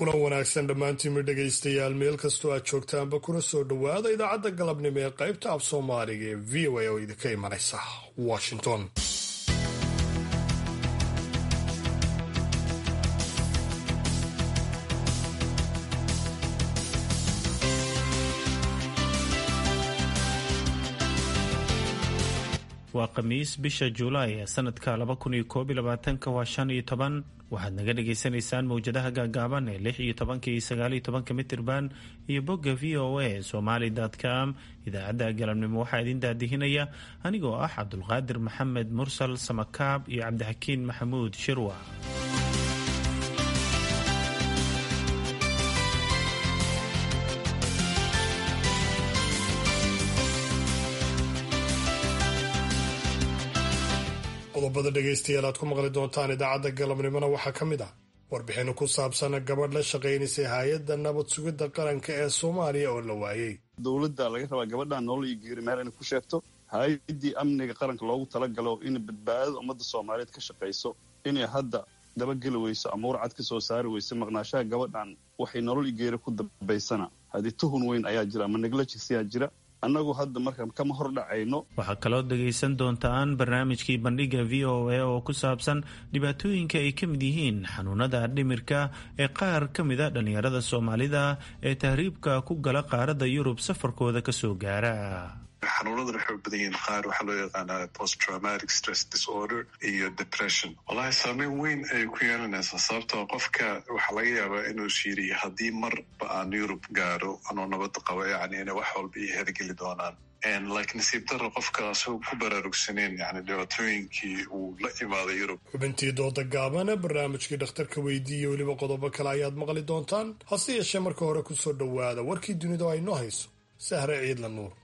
kulan wanaagsan dhammaantiinma dhegaystayaal meel kastoo aad joogtaanba kuna soo dhowaada idaacadda galabnimo ee qaybta af soomaaliga ee v o a oo idinka imanaysa washington waa khamiis bisha juulaay ee sanadka laba kun iyo koob iyo labaatanka waa shan iyo toban waxaad naga dhagaysanaysaan mowjadaha gaagaaban ee lix iyo tobanka iyo sagaal iyo tobanka mitirban iyo bogga v o a somali com idaacadda galabnimo waxaa idin daadihinaya anigoo ah cabdulqaadir maxamed mursal samakaab iyo cabdixakiin maxamuud shirwa qodobada dhegaystayaal aad ku maqli doontaan idaacadda galabnimona waxaa ka mid ah warbixino ku saabsan gabadh la shaqaynaysay hay-adda nabad sugidda qaranka ee soomaaliya oo la waayey dowladda laga rabaa gabadhan nolol iyo geeri meel inay ku sheegto hay-addii amniga qaranka loogu talagalo in badbaadada ummadda soomaaliyeed ka shaqayso inay hadda dabageli weyso ama warcad ka soo saari weyso maqnaashaha gabadhan waxay nolol iyo geeri ku dambaysana haddii tuhun weyn ayaa jira ama neglajisiyaa jira annagu hadda marka kama hor dhacayno waxaa kaloo dhegaysan doontaan barnaamijkii bandhiga v o a oo ku saabsan dhibaatooyinka ay ka mid yihiin xanuunada dhimirka ee qaar ka mida dhallinyarada soomaalida ee tahriibka ku gala qaaradda yurub safarkooda kasoo gaara xanuunadan waxay u badan yihiin qaar waxaa loo yaqaanaa post traumatic stress disorder iyo depression wallahi saameyn weyn ayay ku yeelanaysaa sababtoo qofka waxaa laga yaabaa inuu shiiriyo haddii marba aan yurub gaaro anoo nabad qabo yacni inay wax walba io hergeli doonaan laakiin nasiib daro qofka asagoo ku baraarugsaneen yani dhibaatooyinkii uu la imaaday yurub xubintii dooda gaabana barnaamijkii dhakhtarka weydiiye weliba qodobo kale ayaad maqli doontaan hase yeeshee marka hore kusoo dhowaada warkii dunida oo aynoo hayso sahre ciidla nuur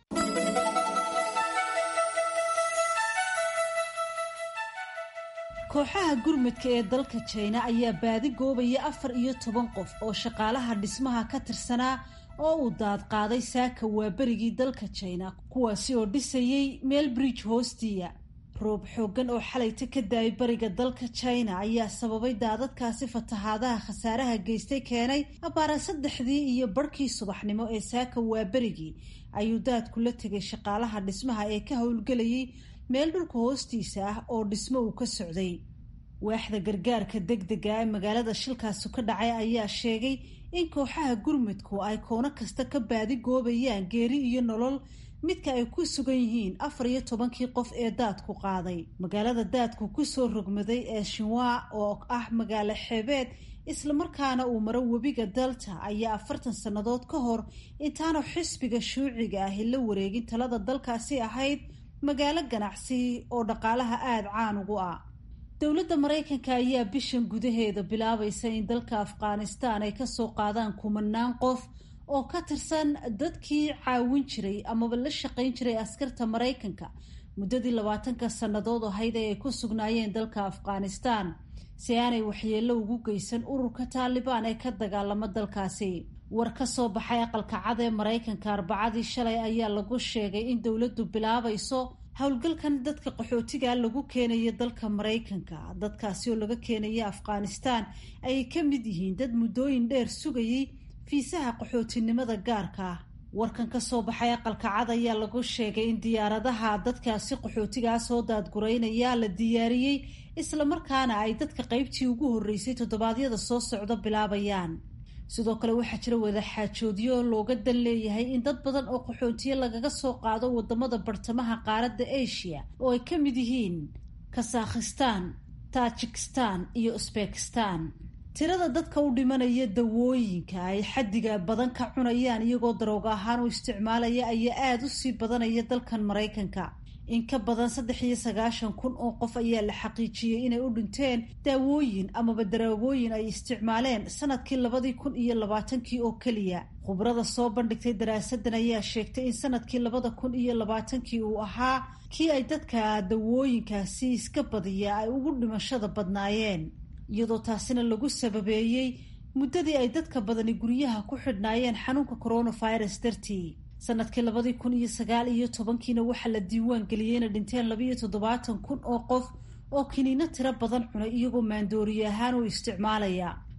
kooxaha gurmudka ee dalka jina ayaa baadi goobaya afar iyo toban qof oo shaqaalaha dhismaha ka tirsanaa oo uu daadqaaday saaka waaberigii dalka jina kuwaasi oo dhisayay meel bridge hoostiya roob xooggan oo xalayta ka daayay bariga dalka jina ayaa sababay daadadkaasi fatahaadaha khasaaraha geystay keenay abaara saddexdii iyo barhkii subaxnimo ee saaka waaberigii ayuu daadku la tegay shaqaalaha dhismaha ee ka howlgelayay meel dhulka hoostiisa ah oo dhismo uu ka socday waaxda gargaarka degdega ee magaalada shilkaasu ka dhacay ayaa sheegay in kooxaha gurmudku ay koono kasta ka baadi goobayaan geeri iyo nolol midka ay ku sugan yihiin afar iyo tobankii qof ee daadku qaaday magaalada daadku kusoo rogmaday ee shinwa oo ah magaalo xeebeed islamarkaana uu maro webiga dalta ayaa afartan sannadood ka hor intaanu xisbiga shuuciga ahi la wareegin talada dalkaasi ahayd magaalo ganacsi oo dhaqaalaha aada caan ugu ah dowladda maraykanka ayaa bishan gudaheeda bilaabaysa in dalka afghanistan ay kasoo qaadaan kumanaan qof oo ka tirsan dadkii caawin jiray amaba la shaqayn jiray askarta maraykanka muddadii labaatanka sannadood ahayd ee ay ku sugnaayeen dalka afghanistan si aanay waxyeello ugu geysan ururka taalibaan ee ka dagaalamo dalkaasi war ka soo baxay aqalka cad ee maraykanka arbacadii shalay ayaa lagu sheegay in dowladdu bilaabayso howlgalkan dadka qaxootiga lagu keenayo dalka maraykanka dadkaasi oo laga keenaya afghanistan ayay ka mid yihiin dad muddooyin dheer sugayay fiisaha qaxootinimada gaarka ah warkan ka soo baxay aqalka cad ayaa lagu sheegay in diyaaradaha dadkaasi qaxootigaa soo daadguraynaya la diyaariyey islamarkaana ay dadka qaybtii ugu horreysay toddobaadyada soo socda bilaabayaan sidoo kale waxaa jira wadaxaajoodyo looga dan leeyahay in dad badan oo qaxootiye lagaga soo qaado wadamada bartamaha qaaradda asia oo ay ka mid yihiin kasakhistan tajikistan iyo usbekistan tirada dadka u dhimanaya dawooyinka ay xaddiga badan ka cunayaan iyagoo darooga ahaan u isticmaalaya ayaa aada u sii badanaya dalkan maraykanka in ka badan saddex iyo sagaashan kun oo qof ayaa la xaqiijiyey inay u dhinteen daawooyin amaba daraagooyin ay isticmaaleen sanadkii labadii kun iyo labaatankii oo keliya khubrada soo bandhigtay daraasadan ayaa sheegtay in sanadkii labada kun iyo labaatankii uu ahaa kii ay dadka dawooyinkaasi iska badiya ay ugu dhimashada badnaayeen iyadoo taasina lagu sababeeyey muddadii ay dadka badani guryaha ku xidhnaayeen xanuunka coronavirus dartii sanadkii labadii kun iyo sagaal iyo tobankiina waxaa la diiwaan geliyey inay dhinteen labiiyo toddobaatan kun oo qof oo kiniino tiro badan cunay iyagoo maandooriye ahaan u isticmaalaya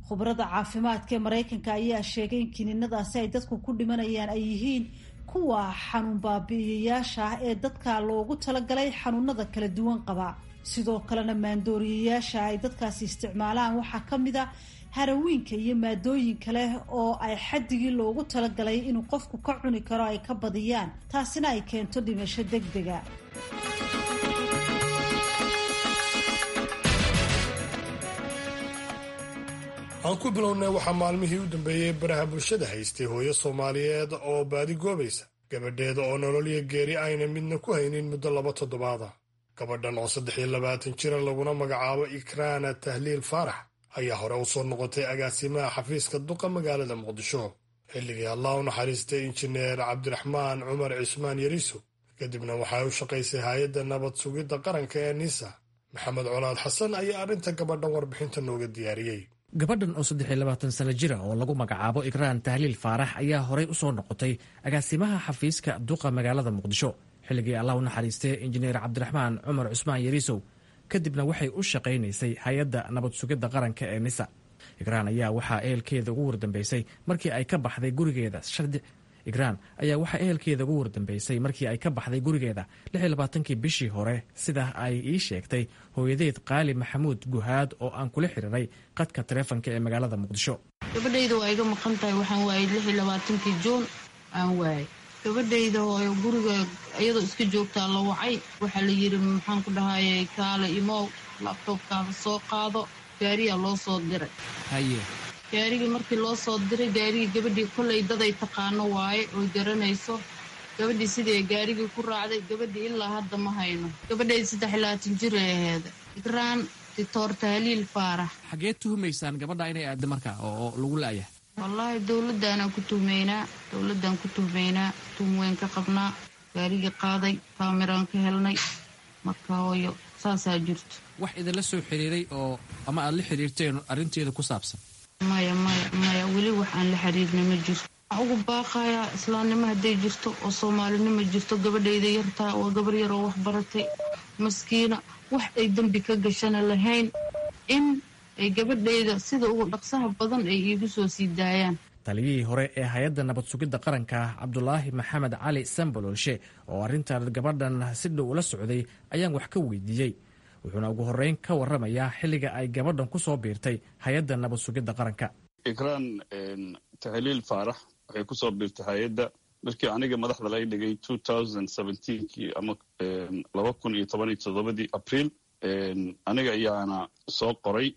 khubarada caafimaadka ee maraykanka ayaa sheegay in kiniinadaasi ay dadku ku dhimanayaan ay yihiin kuwa xanuun baabi'iyayaasha ah ee dadka loogu talagalay xanuunada kala duwan qaba sidoo kalena maandooriyayaasha ay dadkaasi isticmaalaan waxaa ka mid a harawiinka iyo maadooyin kale oo ay xaddigii loogu talagalay inuu qofku ka cuni karo ay ka badiyaan taasina ay keento dhimasho deg dega aan ku bilownay waxaa maalmihii u dambeeyey baraha bulshada haystay hooyo soomaaliyeed oo baadi goobaysa gabadheeda oo nololiyo geeri ayna midna ku haynin muddo laba toddobaada gabadhan oo saddex iyo labaatan jira laguna magacaabo ikraana tahliil faarax ayaa hore u soo noqotay agaasimaha xafiiska duqa magaalada muqdisho xilligii allah u naxariistay injineer cabdiraxmaan cumar cismaan yariso kadibna waxay u shaqaysay hay-adda nabad sugidda qaranka ee nisa maxamed colaad xasan ayaa arrinta gabadhan warbixinta nooga diyaariyey gabadhan oo saddex iyo labaatan sano jira oo lagu magacaabo ikraan tahliil faarax ayaa horey u soo noqotay agaasimaha xafiiska duqa magaalada muqdisho xilligii allah u naxariistay injineer cabdiraxmaan cumar cusmaan yariisow kadibna waxay u shaqaynaysay hay-adda nabad sugidda qaranka ee nisa ikraan ayaa waxaa ehelkeeda ugu wardambeysay markii ay ka baxday gurigeeda ikraan ayaa waxaa ehelkeeda ugu wardambeysay markii ay ka baxday gurigeeda kii bishii hore sida ay ii sheegtay hooyadeed qaali maxamuud guhaad oo aan kula xiriiray qadka taleefonka ee magaalada muqdisho gabadhayda waa iga maqan tahay waxaan waayay labaatankii juun aan waayay gabadhayda oo guriga iyadoo iska joogtaa la wacay waxaa la yidhi maxaan ku dhahayay kaale imow labtoobkaada soo qaado gaariyaa loo soo diray haye gaarigii markii loo soo diray gaarigii gabadhii kollay daday taqaano waaye oy garanayso gabadhii sidii gaarigii ku raacday gabadhii ilaa hadda ma hayno gabadhayda saddex iyo labaatan jir ay aheeda ikraan dictor tahliil faarax xageed tuhumaysaan gabadha inay aada marka oo lagu la'ya wallaahi dowladdaanaan ku tuhmaynaa dowladdaan ku tuhmaynaa tuhum weyn ka qabnaa gaarigii qaaday kaamiraan ka helnay marka hooyo saasaa jirto wax idinla soo xiriiray oo ama aad la xiriirteen arrinteeda ku saabsan maya maya maya weli wax aan la xiriirna ma jirto waxaa ugu baaqayaa islaamnimo hadday jirto oo soomaalinimo jirto gabadhayda yartaa waa gabar yar oo wax baratay maskiina wax ay dembi ka gashana lahayn in ay gabadhayda sida ugu dhaqsaha badan ay iigu soo sii daayaan taliyihii hore ee hay-adda nabad sugidda qaranka cabdulaahi maxamed cali sambololshe oo arrintan gabadhan si dhow ula socday ayaan wax ka weydiiyey wuxuuna ugu horreyn ka warramayaa xilliga ay gabadhan ku soo biirtay hay-adda nabad sugidda qaranka ikraan tahliil faarax waxay ku soo biirtay hay-adda markii aniga madaxda laga dhigay kii ama laba kun iyo toban iyo toddobadii abriil aniga ayaana soo qoray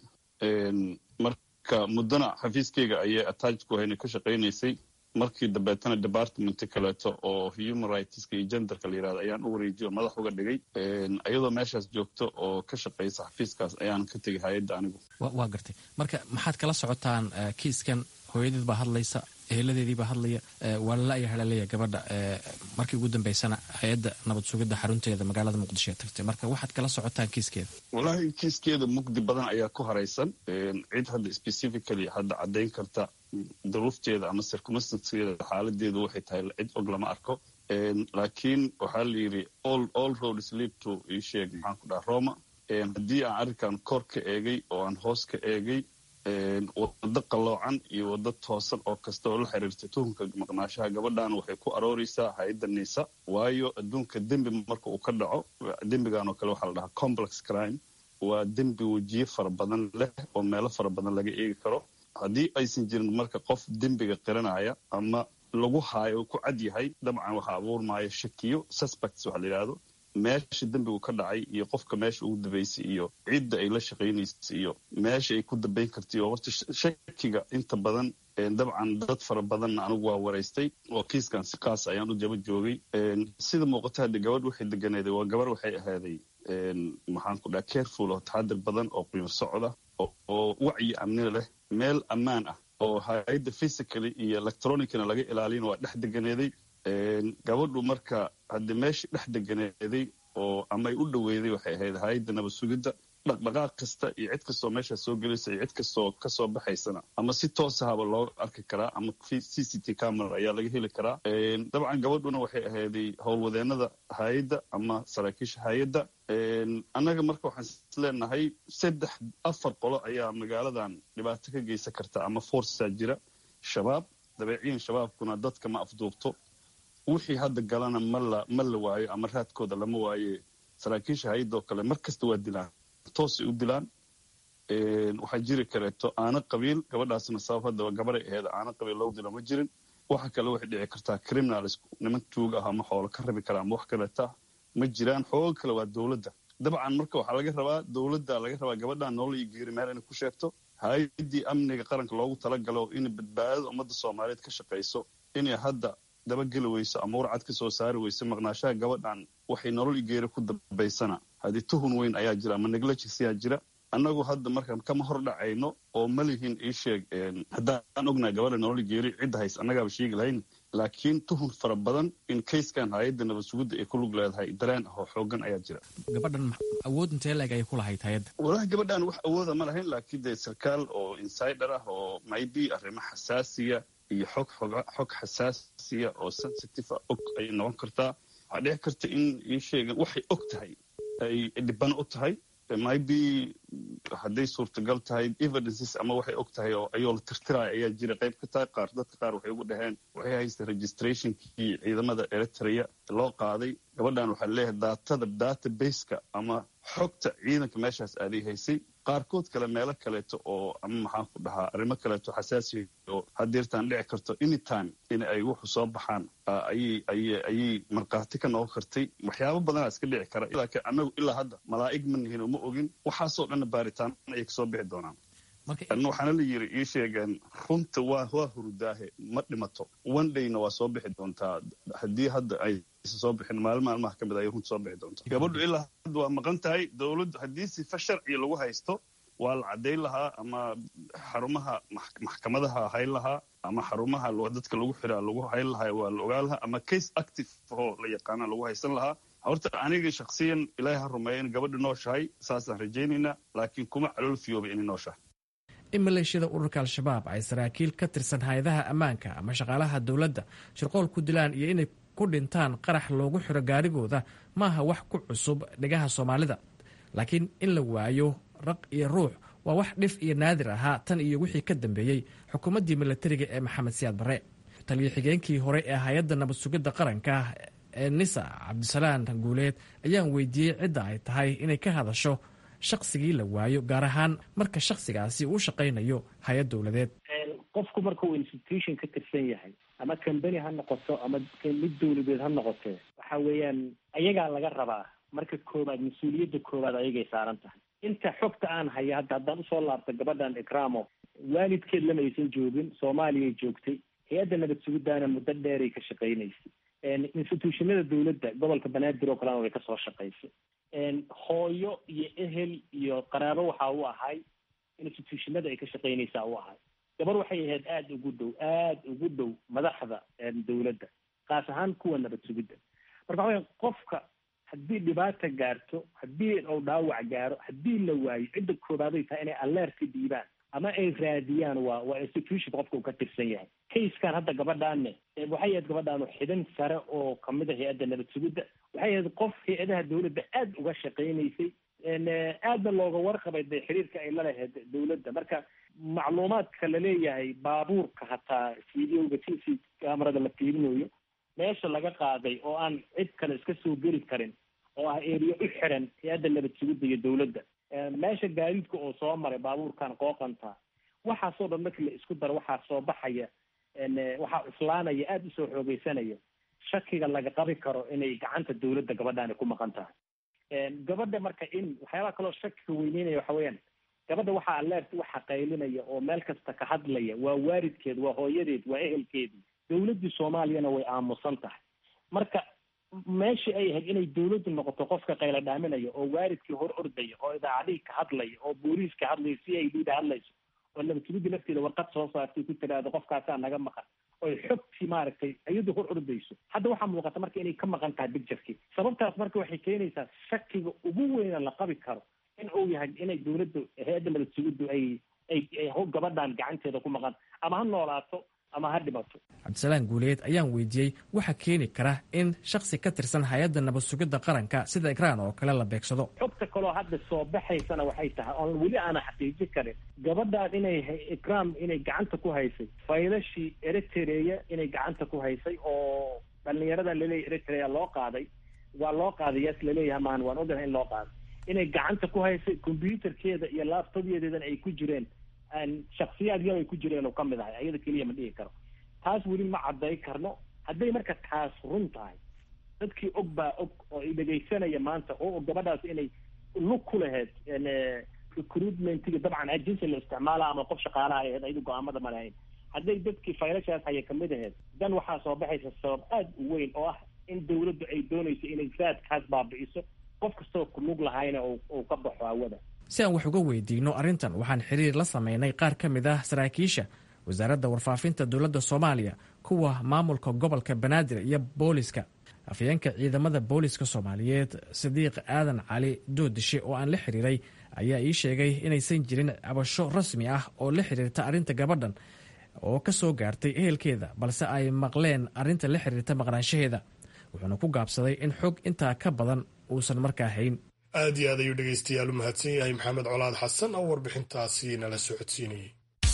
marka muddona xafiiskeyga ayay attach ku hayna ka shaqaynaysay markii dambeetana department kaleeto oo human rightska iyo genderka la yirahdo ayaan u wareejiyo madax uga dhigay iyadoo meeshaas joogto oo ka shaqaysa xafiiskaas ayaan ka tegay hay-adda anigu waa gartay marka maxaad kala socotaan kiiskan hooyadeed baa hadlaysa eheladeedii baa hadlaya waa lala-ya halaleeya gabadha markii ugu dambeysana hay-adda nabad sugidda xarunteeda magaalada muqdisho ee tagtay marka waxaad kala socotaan kiiskeeda wallaahi kiiskeeda mugdi badan ayaa ku haraysan cid hadda specifically hadda caddayn karta duruufteeda ama circumstanceeda xaaladeedu waxay tahay cid og lama arko laakiin waxaa la yidhi all roads lead to isheeg maxaan ku dhaha roma haddii aan arrinkan kor ka eegay oo aan hoos ka eegay waddo qalloocan iyo waddo toosan oo kasta oo la xiriirta tuhunka maqnaashaha gabadhan waxay ku arooreysaa hay-adda niisa waayo adduunka dembi marka uu ka dhaco dembigan oo kale waxaa la dhahaa complex crime waa dembi wejiye fara badan leh oo meelo fara badan laga eegi karo haddii aysan jirin marka qof dembiga qiranaya ama lagu haayo ku cad yahay dabcan waxaa abuurmaya shakiyo suspects waxa la yidhahdo meesha dembigu ka dhacay iyo qofka meesha ugu dambeysay iyo cidda ay la shaqaynaysay iyo meesha ay ku dambayn kartay oo horta shakiga inta badan dabcan dad fara badanna anigu waa waraystay oo kiiskan si kaas ayaan u jaba joogay sida muuqata hadda gabadh waxay deganeeday waa gabar waxay ahaaday maxaan ku dhaha careful oo taxadir badan oo quyur socda oo wacyi amni leh meel ammaan ah oo hay-adda physically iyo electronicna laga ilaalin waa dhex deganeeday gabadhu marka haddi meeshii dhex deganeeday oo ama ay u dhoweyday waxay ahayd hay-adda nabad sugidda dhaqdhaqaaq kasta iyo cid kastoo meeshaa soo gelaysa iyo cid kastoo kasoo baxaysana ama si toosahaba loo arki karaa ama c c t camera ayaa laga heli karaa dabcan gabadhuna waxay ahayday howlwadeenada hay-adda ama saraakiisha hay-adda annaga marka waxaan isleenahay saddex afar qolo ayaa magaaladan dhibaato ka geysan karta ama forsaa jira shabaab dabeeciyan shabaabkuna dadka ma afduubto wixii hadda galana mala ma la waayo ama raadkooda lama waaye saraakiisha hay-adda oo kale mar kasta waa dilaan toosay u dilaan waxaa jiri kareeto aana qabiil gabadhaasna sabab haddaba gabaray aheed aana qabiil loogu dilo ma jirin waxa kale waxay dhici kartaa criminals niman tuug ah ama xoolo ka rabi kara ama wax kaleeta ma jiraan xooga kale waa dowladda dabcan marka waxaa laga rabaa dowladda laga rabaa gabadhan nolol iyo geeri meel inay ku sheegto hay-addii amniga qaranka loogu talagalo in badbaadada ummadda soomaaliyeed ka shaqayso inay hadda dabageli weyso ama warcad ka soo saari weyso maqnaashaha gabadhan waxay nolol iyo geeri ku dambaysana haddii tuhun weyn ayaa jira ama negligence jira annagu hadda markaan kama hor dhacayno oo ma lihin ii sheeg haddaan ognahay gabadha nolol geeri cidda hays annagaaba sheegi lahayn laakiin tuhun fara badan in kayskan hay-adda nabad sugidda ay ku lug leedahay dareen ah oo xoogan ayaa jira gabadhan awood intee leeg ayay ku lahayd hay-adda walahi gabadhan wax awooda ma lahayn laakiin dee sarkaal oo insider ah oo maybe arrimo xasaasiya iyo xog xog xasaasiya oo sensitive ah og ayay noqon kartaa waxaa dhici karta in ii sheegan waxay og tahay ay dhibano u tahay maybe hadday suurtagal tahay evidences ama waxay og tahay oo ayoo la tirtiraya ayaa jira qayb ka tahay qaar dadka qaar waxay ugu dhaheen waxay haystay registrationkii ciidamada eritrea loo qaaday gabadhan waxaa leeyahay daatada databaseka ama xogta ciidanka meeshaas aaday haysay qaarkood kale meelo kaleeto oo ama maxaan ku dhahaa arrimo kaleeto xasaasiya oo hadeertaan dhici karto anytime in ay wuxu soo baxaan ayay ayay ayay markhaati ka noqon kartay waxyaabo badanaa iska dhici kara laakiin annagu ilaa hadda malaa'ig ma nihin oo ma ogin waxaasoo dhanna baaritaan ayay kasoo bixi doonaan waxaana la yiri ii sheegeen runta waa waa hurudaahe ma dhimato one dayna waa soo bixi doontaa haddii hadda ay soo bixin maalin maalmaha ka mid ayay runta soo bixi doontaa gabadhu ilaa hadda waa maqan tahay dowladdu haddii sifa sharciga lagu haysto waa la caddayn lahaa ama xarumaha maxkamadaha hayn lahaa ama xarumaha dadka lagu xiraa lagu hayn lahaa waa la ogaan lahaa ama case active oo la yaqaana lagu haysan lahaa horta aniga shaksiyan ilaahay ha rumeeya in gabadha nooshahay saasaan rajaynaynaa laakiin kuma calool fiyooba inay nooshahay in maleeshiyada ururka al-shabaab ay saraakiil ka tirsan hay-adaha ammaanka ama shaqaalaha dowladda shirqool ku dilaan iyo inay ku dhintaan qarax loogu xiro gaarigooda maaha wax ku cusub dhigaha soomaalida laakiin in la waayo raq iyo ruux waa wax dhif iyo naadir ahaa tan iyo wixii ka dambeeyey xukuumaddii milatariga ee maxamed siyaad barre taliyo xigeenkii hore ee hay-adda nabad sugidda qaranka ee nisa cabdisalaan guuleed ayaan weydiiyey cidda ay tahay inay ka hadasho shaqsigii la waayo gaar ahaan marka shaksigaasi uu shaqaynayo hay-ad dowladeed qofku marka uu institution ka tirsan yahay ama combany ha noqoto ama mid dowladeed ha noqote waxa weeyaan ayagaa laga rabaa marka koobaad mas-uuliyadda koobaad ayagay saaran tahay inta xogta aan haya hadda haddaan usoo laabta gabadhan ikramo waalidkeed lama aysan joogin soomaaliyay joogtay hay-adda nabad sugidaana muddo dheeray ka shaqaynaysay institutionada dowladda gobolka banaadir oo kalena way kasoo shaqaysay hooyo iyo ehel iyo qaraabo waxa u ahay institutionada ay ka shaqaynaysaa u ahay gabar waxay ahayd aada ugu dhow aada ugu dhow madaxda dowladda kaas ahaan kuwa nabad sugidda marka waxa qofka haddii dhibaata gaarto haddii uu dhaawac gaaro haddii la waayo cidda koobaaday tahay inay alerta dhiibaan ama ay raadiyaan waa waa institution qofka uu ka tirsan yahay kayskan hadda gabadhaanne waxay ahayd gabadhaanu xidhan sare oo kamid a hay-adda nabad sugidda waxay ahayd qof hay-adaha dowladda aada uga shaqaynaysay aadna looga warqabay de xiriirka ay la lahayd dowladda marka macluumaadka laleeyahay baabuurka hataa videoga c c camerada la fiirinayo meesha laga qaaday oo aan cid kale iska soo geli karin oo ah eriya u xiran hay-adda nabad sugidda iyo dowladda meesha gaadiidka oo soo maray baabuurkan qooqanta waxaasoo dhan markii la isku daro waxaa soo baxaya waxaa islaanaya aada usoo xoogeysanaya shakiga laga qabi karo inay gacanta dowladda gabadhaani ku maqan tahay gabadha marka in waxyaabaha kaloo shakiga weyneynaya waxa weeyaan gabadha waxaa aleert waxa qaylinaya oo meel kasta ka hadlaya waa waalidkeed waa hooyadeed waa ehelkeedii dowladdii soomaaliyana way aamusan tahay marka meeshii ay ahayd inay dowladdu noqoto qofka qayla dhaaminaya oo waalidkii hor ordaya oo idaacadihii ka hadlaya oo booliis ka hadlaya c i d da hadlayso oo nabadgelyada lafteeda warqad soo saartay ku tiraahdo qofkaasaa naga maqan oy xogtii maaragtay iyadu hor ordayso hadda waxaa muuqata marka inay ka maqan tahay bicturkii sababtaas marka waxay keenaysaa shakiga ugu weyna la qabi karo in uu yahay inay dawladdu hay-adda madadsugiddu ay ay gabadhan gacanteeda ku maqan ama ha noolaato ama ha dhimato cabdisalaan guuleed ayaan weydiiyey waxa keeni kara in shaksi ka tirsan hay-adda nabad sugidda qaranka sida ikraan oo kale la beegsado xogta kaloo hadda soo baxaysana waxay tahay oon weli aana xaqiijin karin gabadhan inay ikraam inay gacanta ku haysay faylashii eritrea inay gacanta ku haysay oo dhalinyarada laleeyahy eritrea loo qaaday waa loo qaaday yaas laleeyahay maan waan ogahay in loo qaaday inay gacanta ku haysay combyuterkeeda iyo laabtobyadeedana ay ku jireen shaksiyaad yar ay ku jireen oo kamid ahay ayada keliya ma dhihi karo taas weli ma cadday karno hadday marka taas run tahay dadkii og baa og oo i dhegaysanaya maanta oo gabadhaas inay lug ku lahayd recruitmentiga dabcan agency la isticmaala ama qof shaqaalaha ahayd ayadu go-aamada ma lahayn hadday dadkii faylashaas haya kamid ahayd dan waxaa soo baxaysa sabab aada u weyn oo ah in dawladdu ay doonayso inay raadkaas baabi'iso qof kastoo kulug lahayna uu ka baxo hawada si aan wax uga weydiino arrintan waxaan xiriir la sameynay qaar ka mid ah saraakiisha wasaaradda warfaafinta dowladda soomaaliya kuwa maamulka gobolka banaadir iyo booliska afyeenka ciidamada booliska soomaaliyeed sadiiq aadan cali doodishe oo aan la xiriiray ayaa ii sheegay inaysan jirin cabasho rasmi ah oo la xiriirta arrinta gabadhan oo ka soo gaartay ehelkeeda balse ay maqleen arrinta la xiriirta maqnaanshaheeda wuxuuna ku gaabsaday in xog intaa ka badan uusan markaa hayn aad iyo aad ayuu dhegaystayaal u mahadsan yahay maxamed colaad xasan oo warbixintaasi nala socodsiinayay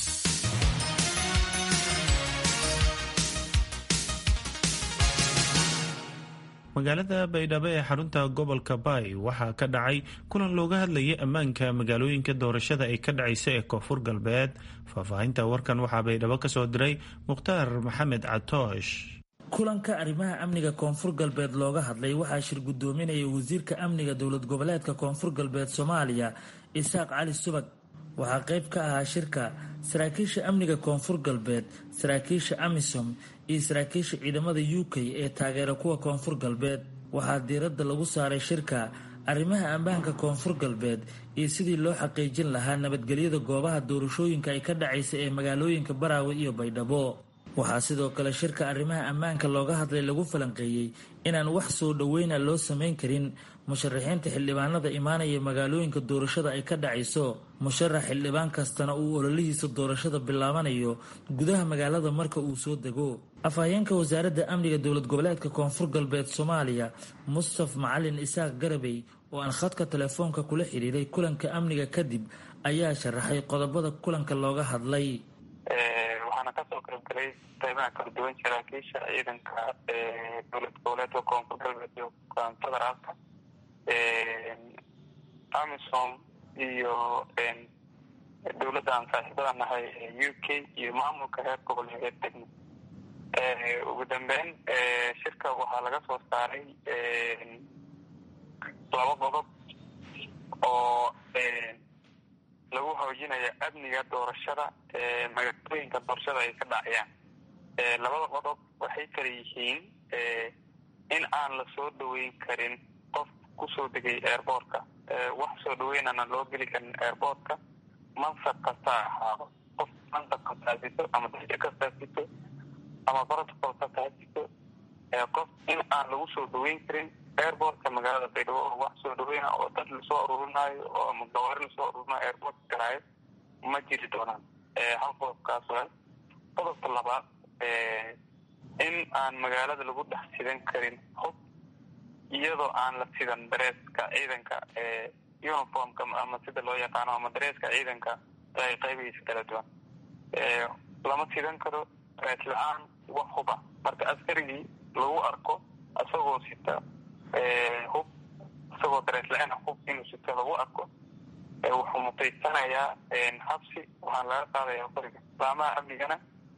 magaalada baydhabo ee xarunta gobolka baay waxaa ka dhacay kulan looga hadlayay ammaanka magaalooyinka doorashada ay ka dhacaysa ee koonfur galbeed faahfaahinta warkan waxaa baydhabo ka soo diray mukhtaar maxamed catoosh kulanka arrimaha amniga koonfur galbeed looga hadlay waxaa shir guddoominaya wasiirka amniga dowlad goboleedka koonfur galbeed soomaaliya isaaq cali subag waxaa qayb ka ahaa shirka saraakiisha amniga koonfur galbeed saraakiisha amisom iyo saraakiisha ciidamada u k ee taageera kuwa koonfur galbeed waxaa diiradda lagu saaray shirka arrimaha ammaanka koonfur galbeed iyo sidii loo xaqiijin lahaa nabadgelyada goobaha doorashooyinka ay ka dhacaysa ee magaalooyinka baraawe iyo baydhabo waxaa sidoo kale shirka arrimaha ammaanka looga hadlay lagu falanqeeyey inaan wax soo dhoweyna loo samayn karin musharaxiinta xildhibaanada imaanaya magaalooyinka doorashada ay ka dhacayso musharax xildhibaan kastana uu ololihiisa doorashada bilaabanayo gudaha magaalada marka uu soo dego afhayeenka wasaaradda amniga dowlad goboleedka koonfur galbeed soomaaliya mustaf macalin isaaq garabey oo aan khadka telefoonka kula xiriiray kulanka amniga kadib ayaa sharaxay qodobada kulanka looga hadlay waxaana kasoo qaybgalay qeybaha kala duwan saraakiisha ciidanka dowlad goboleedka koonfur galbeed iyo federaalka amisom iyo dowladda aan saaxiibada nahay u k iyo maamulka reer gobol ee degmo ugu dambeyn shirka waxaa laga soo saaray laba qodob oo lagu hoojinayo amniga doorashada magaalooyinka doorashada ay ka dhacayaan labada qodob waxay kala yihiin in aan la soo dhaweyn karin qof kusoo degay airboortka wax soo dhaweynana loo geli karin airboortka mansab kasta ahaado qof mansab kastaa sito ama dajo kastaa sito ama protocol kasta ha sito qof in aan lagu soo dhaweyn karin airboortka magaalada baydhabo oo wax soo dhaweyna oo dad lasoo aruurinayo oo ama gawaari lasoo aruurinayo airboortka galaayo ma jiri doonaan hal qodobkaas waa qodobka labaad in aan magaalada lagu dhex sidan karin hub iyadoo aan la sidan dareeska ciidanka uniformka ama sida loo yaqaano ama dareeska ciidanka ay qaybihiisa kala duwan lama sidan karo darees la-aan wax huba marka askarigii lagu arko isagoo sita hub isagoo darees la-aan hub inuu sito lagu arko wuxuu mutaysanayaa habsi waxaana laga qaadayaa qoriga laamaha amnigana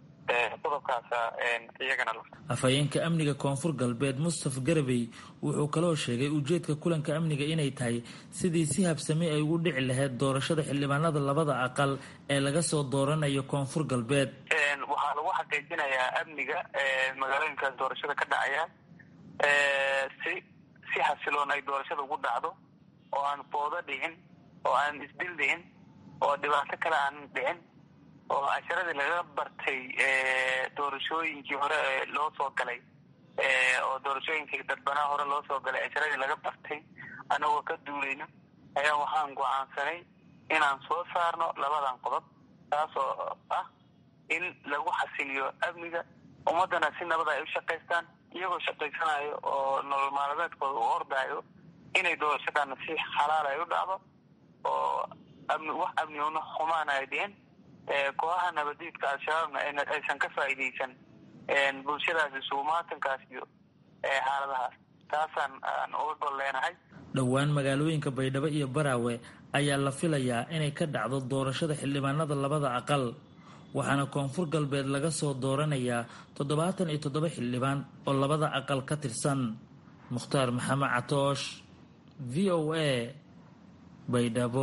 afhayeenka amniga koonfur galbeed mustafa garabey wuxuu kaloo sheegay ujeedka kulanka amniga inay tahay sidii si habsami ay ugu dhici lahayd doorashada xildhibaanada labada aqal ee laga soo dooranayo koonfur galbeed waxaa lagu xaqiijinayaa amniga magaalooyinkaas doorashada ka dhacaya si si xasiloon ay doorashada ugu dhacdo oo aan foodo dhicin oo aan isdil dhicin oo dhibaato kale aan dhicin oo casharadii laga bartay doorashooyinkii hore loo soo galay oo doorashooyinkii dadbanaha hore loo soo galay casharadii laga bartay anagoo ka duulayna ayaa waxaan go-aansanay inaan soo saarno labadan qodob taasoo ah in lagu xasiliyo amniga ummadana si nabada ay u shaqaystaan iyagoo shaqaysanayo oo nolol maalmeedkooda u ordaayo inay doorashadana si xalaal ay u dhacdo oo amni wax amniguna xumaan ay dhicin kooxaha nabadiidka al-shabaabna aysan ka faa'iidaysan bulshadaas isugumaatankaas iyo xaaladahaas taasaan aan uga gol leenahay dhowaan magaalooyinka baydhabo iyo baraawe ayaa la filayaa inay ka dhacdo doorashada xildhibaanada labada aqal waxaana koonfur galbeed laga soo dooranayaa toddobaatan iyo toddoba xildhibaan oo labada aqal ka tirsan mukhtaar maxamed catoosh v o a baydhabo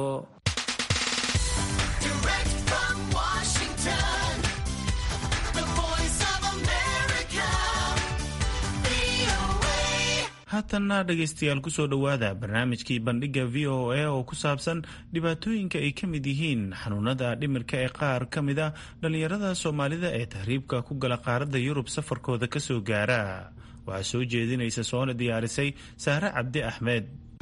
haatanna dhegaystayaal kusoo dhowaada barnaamijkii bandhigga v o a oo ku saabsan dhibaatooyinka ay ka mid yihiin xanuunada dhimirka ee qaar ka mid a dhallinyarada soomaalida ee tahriibka ku gala qaaradda yurub safarkooda kasoo gaara waxaa soo jeedinaysa soona diyaarisay saare cabdi axmed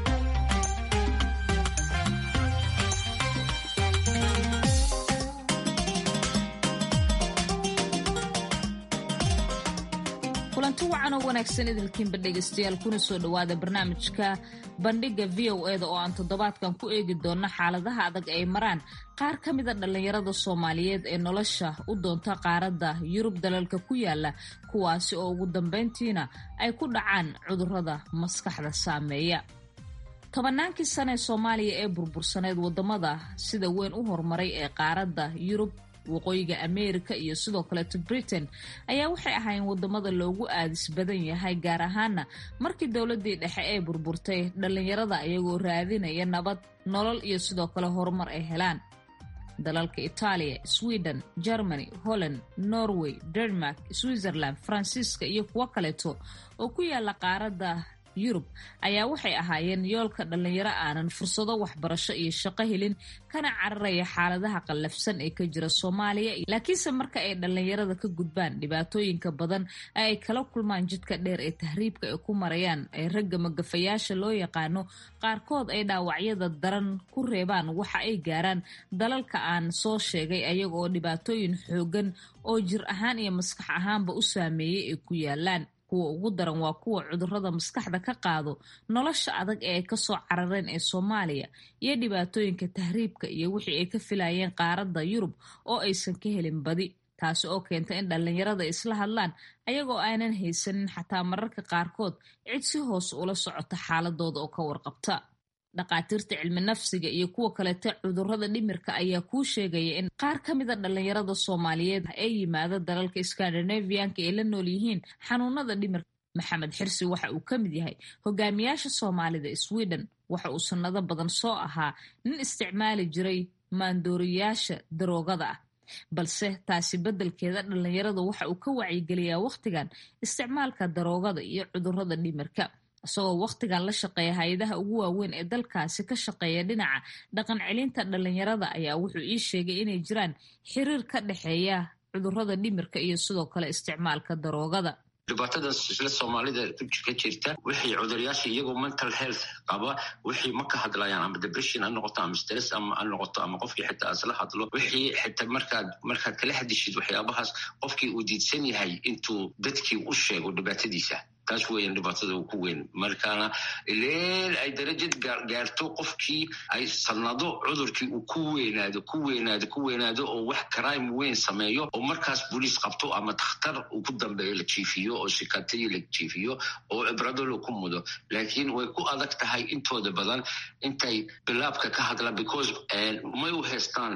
kulanti wacan oo wanaagsan idilkiinba dhegaystayaal kuna soo dhowaada barnaamijka bandhigga v o eda oo aan toddobaadkan ku eegi doonno xaaladaha adag ay maraan qaar ka mida dhallinyarada soomaaliyeed ee nolosha u doonta qaaradda yurub dalalka ku yaala kuwaasi oo ugu dambayntiina ay ku dhacaan cudurrada maskaxda saameeya tobannaankii sane ee soomaaliya ee burbursaneed waddamada sida weyn u horumaray ee qaaradda yurub waqooyiga ameerika iyo sidoo kaleeto britain ayaa waxay ahaayeen wadamada loogu aadis badan yahay gaar ahaana markii dowladii dhexe ee burburtay dhallinyarada iyagoo raadinaya nabad nolol iyo sidoo kale horumar ay helaan dalalka itaaliya sweden germany holland norway denmark switzerland faransiiska iyo kuwo kaleeto oo ku yaala qaaradda yurub ayaa waxay ahaayeen yoolka dhallinyaro aanan fursado waxbarasho iyo shaqo helin kana cararaya xaaladaha qallafsan ee ka jira soomaaliya laakiinse marka ay dhallinyarada ka gudbaan dhibaatooyinka badan ee ay kala kulmaan jidka dheer ee tahriibka ay ku marayaan ee ragga magafayaasha loo yaqaano qaarkood ay dhaawacyada daran ku reebaan waxa ay gaaraan dalalka aan soo sheegay ayaga oo dhibaatooyin xoogan oo jir ahaan iyo maskax ahaanba u saameeyey ay ku yaalaan kuwa ugu daran waa kuwa cudurrada maskaxda ka qaado nolosha adag ee ay kasoo carareen ee soomaaliya iyo dhibaatooyinka tahriibka iyo wixii ay ka filayeen qaaradda yurub oo aysan ka helin badi taasi oo keenta in dhallinyarada isla hadlaan ayagoo aanan haysanin xataa mararka qaarkood cid si hoos ula socota xaaladooda oo ka warqabta dhakhaatiirta cilmi nafsiga iyo kuwa kalete cudurrada dhimirka ayaa kuu sheegaya in qaar ka mida dhallinyarada soomaaliyeed ee yimaada dalalka skandinavianka ay la nool yihiin xanuunada dhimirka maxamed xirsi waxa uu ka mid yahay hogaamiyaasha soomaalida sweden waxa uu sannado badan soo ahaa nin isticmaali jiray maandooriyaasha daroogada ah balse taasi beddelkeeda dhallinyarada waxa uu ka wacyigeliyaa wakhtigan isticmaalka daroogada iyo cudurrada dhimirka isagoo wakhtigan la shaqeeya hay-adaha ugu waaweyn ee dalkaasi ka shaqeeya dhinaca dhaqan celinta dhallinyarada ayaa wuxuu ii sheegay inay jiraan xiriir ka dhexeeya cudurrada dhimirka iyo sidoo kale isticmaalka daroogada dhibaatadas isla soomaalida ka jirta wixii cuduryaasha iyagoo mental health qaba wixii ma ka hadlayaan ama depression ha noqoto ama stress ama ha noqoto ama qofkii xitaa isla hadlo wixii xitaa markaad markaad kala hadishid waxyaabahaas qofkii uu diidsan yahay intuu dadkii u sheego dhibaatadiisa taas weyan dhibaatada uu ku weyn markaana ileel ay darajad gaarto qofkii ay sanado cudurkii uu ku weynaado ku weynaado ku weynaado oo wax crime weyn sameeyo oo markaas boliis qabto ama dakhtar uu ku dambeeyo la jiifiyo oo shikatadii la jiifiyo oo cibradolo ku mudo laakiin way ku adag tahay intooda badan intay bilaabka ka hadlaan because may u haystaan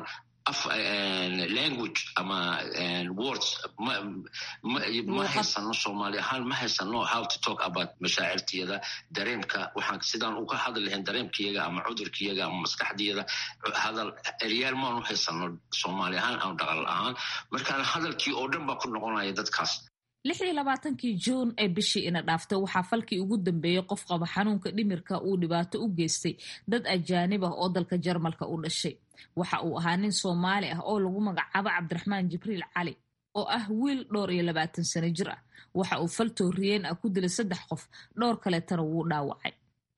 language ama words ma haysano soomaali ahaan ma haysano how to talk about mashaacirtiyada dareemka waxaan sidaan uga hadli lahayn dareemkiyaga ama cudurkiyaga ama maskaxdiyada hadal eryaal maanu haysano soomaali ahaan ama dhaqal ahaan markaan hadalkii oo dhan baa ku noqonaya dadkaas lix iyo labaatankii juun ee bishii ina dhaaftay waxaa falkii ugu dambeeyey qof qaba xanuunka dhimirka uu dhibaato u geystay dad ajaanib ah oo dalka jarmalka u dhashay waxa uu ahaa nin soomaali ah oo lagu magacaabo cabdiraxmaan jibriil cali oo ah wiil dhowr iyo labaatan sano jir ah waxa uu fal tooriyeen ah ku dilay saddex qof dhowr kaleetana wuu dhaawacay